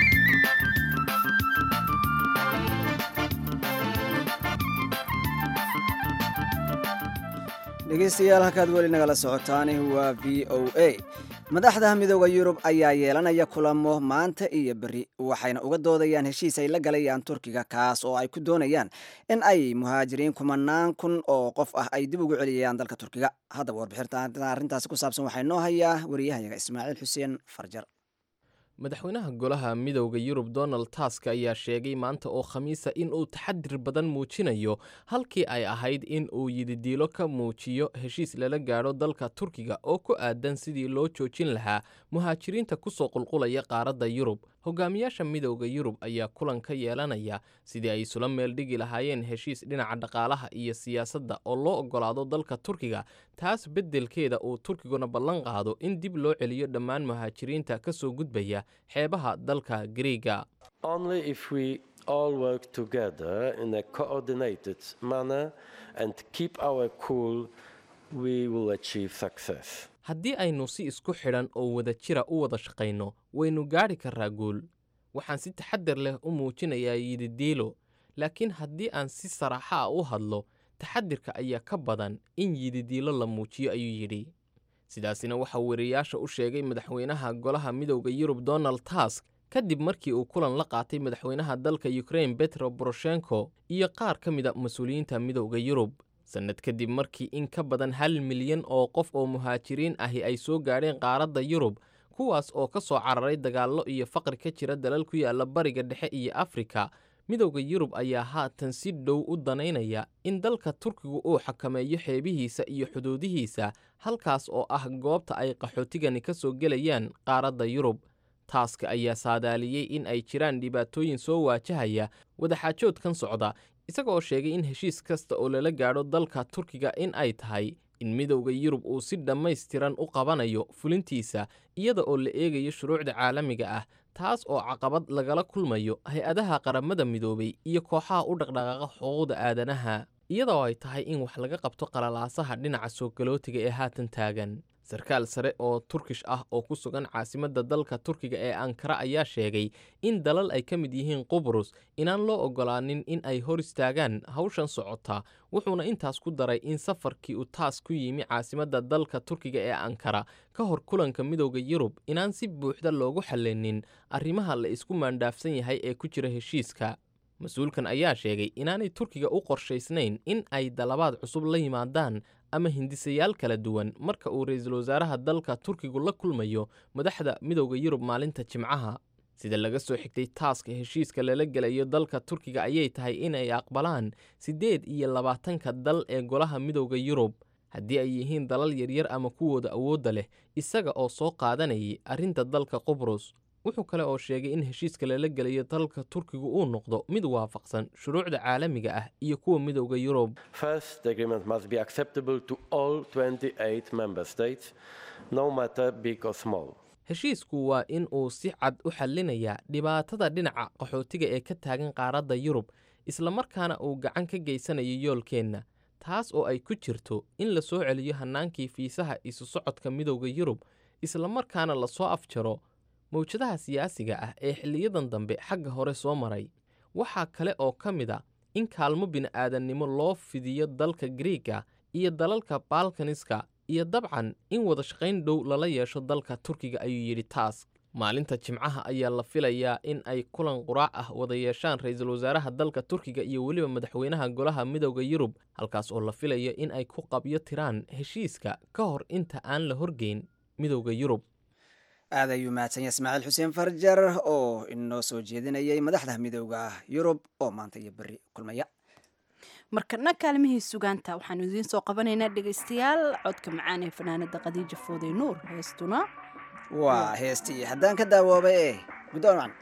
[SPEAKER 2] dhegeystayaal halkaad weli nagala socotaani waa v o a madaxda midooda yurub ayaa yeelanaya kulamo maanta iyo beri waxayna uga doodayaan heshiis ay la galayaan turkiga kaas oo ay ku doonayaan in ay muhaajiriin kumanaan kun oo qof ah ay dib ugu celiyayaan dalka turkiga haddaba warbixinta arrintaasi ku saabsan waxaa inoo hayaa wariyahayaga ismaaciil xuseen farjar
[SPEAKER 18] madaxweynaha golaha midowda yurub donald task ayaa sheegay maanta oo khamiisa in uu taxadir badan muujinayo halkii ay ahayd in uu yididiilo ka muujiyo heshiis lala gaadho dalka turkiga oo ku aadan sidii loo joojin lahaa muhaajiriinta ku soo qulqulaya qaaradda yurub hogaamiyaasha midowda yurub ayaa kulan ka yeelanaya sidii ay isula meel dhigi lahaayeen heshiis dhinaca dhaqaalaha iyo siyaasadda oo loo oggolaado dalka turkiga taas beddelkeeda uu turkiguna ballan qaado in dib loo celiyo dhammaan muhaajiriinta ka soo gudbaya xeebaha dalka griiga
[SPEAKER 19] all work together in a coordinated manner and keep our cool, we will achieve success.
[SPEAKER 18] haddii aynu si isku xidhan oo wada jira u wada shaqayno waynu gaadhi karraa guul waxaan si taxadar leh u muujinayaa yididiilo laakiin haddii aan si saraaxa ah u hadlo taxadirka ayaa ka badan in yididiilo la muujiyo ayuu yidhi sidaasina waxaa weriyaasha u sheegay madaxweynaha golaha midowda yurub donald task kadib markii uu kulan la qaatay madaxweynaha dalka ukrain betro boroshenko iyo qaar ka mida mas-uuliyiinta midowda yurub sannad kadib markii in ka badan hal milyan oo qof oo muhaajiriin ahi ay soo gaadheen qaaradda yurub kuwaas oo ka soo cararay dagaallo iyo faqri ka jira dalal ku yaalla bariga dhexe iyo afrika midowda yurub ayaa haatan si dhow u danaynaya in dalka turkigu uu xakameeyo xeebihiisa iyo xuduudihiisa halkaas oo ah goobta ay qaxootigani ka soo gelayaan qaaradda yurub taaska ayaa saadaaliyey in ay jiraan dhibaatooyin soo waajahaya wadaxaajoodkan socda isagaoo sheegay in heshiis kasta oo lala gaadho dalka turkiga in ay tahay in midowda yurub uu si dhammaystiran u qabanayo fulintiisa iyada oo la eegayo shuruucda caalamiga ah taas oo caqabad lagala kulmayo hay-adaha qaramada midoobay iyo kooxaha u dhaqdhaqaaqa xuquuqda aadanaha iyadoo ay tahay in wax laga qabto qalalaasaha dhinaca soo galootiga ee haatan taagan sarkaal sare oo turkish ah oo ku sugan caasimadda dalka turkiga ee ankara ayaa sheegay in dalal ay ka mid yihiin qubrus inaan loo oggolaanin in ay hor istaagaan hawshan socota wuxuuna intaas ku daray in safarkii uu taas ku yimi caasimadda dalka turkiga ee ankara ka hor kulanka midowda yurub inaan si buuxda loogu xallinin arrimaha la isku maandhaafsan yahay ee ku jira heshiiska mas-uulkan ayaa sheegay inaanay turkiga u qorshaysnayn in ay dalabaad cusub la yimaadaan ama hindisayaal kala duwan marka uu ra-iisul wasaaraha dalka turkigu la kulmayo madaxda midowda yurub maalinta jimcaha sida laga soo xigtay taaska heshiiska lala gelayo dalka turkiga ayay tahay inay aqbalaan siddeed iyo labaatanka dal ee golaha midowda yurub haddii ay yihiin dalal yaryar ama kuwooda awoodda leh isaga oo soo qaadanayay arrinta dalka qubrus wuxuu kale oo sheegay in heshiiska lala gelayo dalka turkigu uu noqdo mid waafaqsan shuruucda caalamiga ah iyo kuwa midowda yurub
[SPEAKER 19] First, the agreement must be acceptable to all 28 member states, no matter big or small.
[SPEAKER 18] heshiisku waa in uu si cad u xallinayaa dhibaatada dhinaca qaxootiga ee ka taagan qaaradda yurub islamarkaana uu gacan ka geysanayo yoolkeenna taas oo ay ku jirto in la soo celiyo hannaankii fiisaha isu socodka midowda yurub islamarkaana lasoo afjaro mawjadaha siyaasiga ah ee xilliyadan dambe xagga hore soo maray waxaa kale oo ka mid a in kaalmo bini'aadannimo loo fidiyo dalka griiga iyo dalalka balkaniska iyo dabcan in wada shaqayn dhow lala yeesho dalka turkiga ayuu yidhi taas maalinta jimcaha ayaa la filayaa in ay kulan quraac ah wada yeeshaan ra-iisul wasaaraha dalka turkiga iyo weliba madaxweynaha golaha midowda yurub halkaas oo la filayo in ay ku qabyo tiraan heshiiska ka hor inta aan la horgeyn midowda yurub
[SPEAKER 2] aad ayuu mahadsan yahay ismaaciil xuseen farjar oo inoo soo jeedinayay madaxda midowda yurub oo maanta iyo berri kulmaya
[SPEAKER 1] markana kaalmihii sugaanta waxaanu idiin soo qabanaynaa dhegaystayaal codka macaan ee fanaanada khadiija fooday nuur heestuna
[SPEAKER 2] waa heestii haddaan ka daawoobay ee guddoon wacan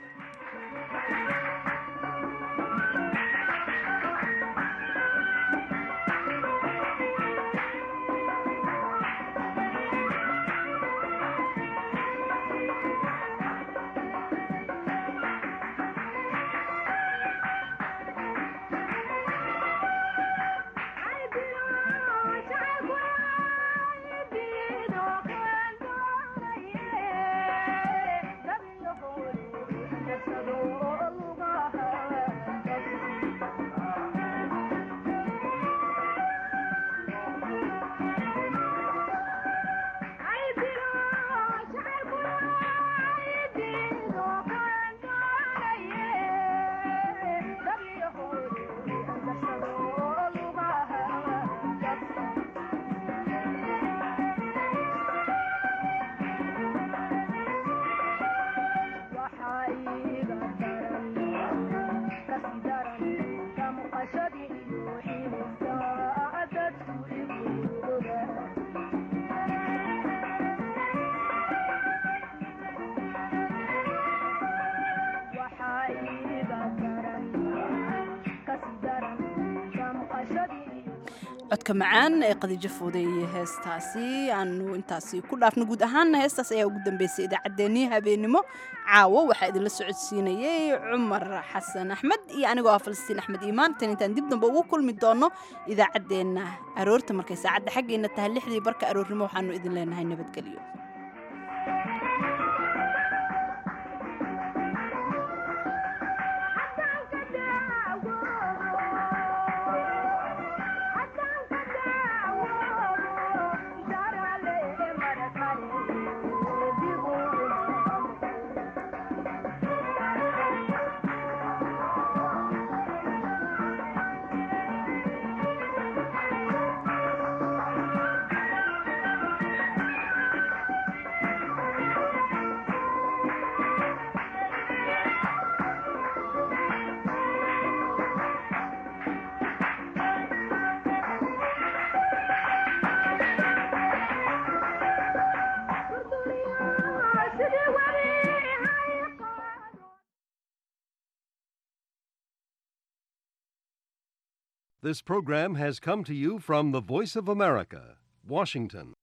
[SPEAKER 1] codka macaan ee qadiijo fooday iyo heestaasi aanu intaasi ku dhaafno guud ahaanna heestaas ayaa ugu dambeysay idaacaddeenii habeenimo caawo waxaa idinla socodsiinayay cumar xasan axmed iyo anigoo ah falastiin axmed iimaan tan intaan dib dambe ugu kulmi doono idaacaddeenna aroorta markay saacadda xaggeenna tahay lixdii barka aroornimo waxaanu idin leenahay nabadgelyo
[SPEAKER 20] This program has come to you from the Voice of America, Washington.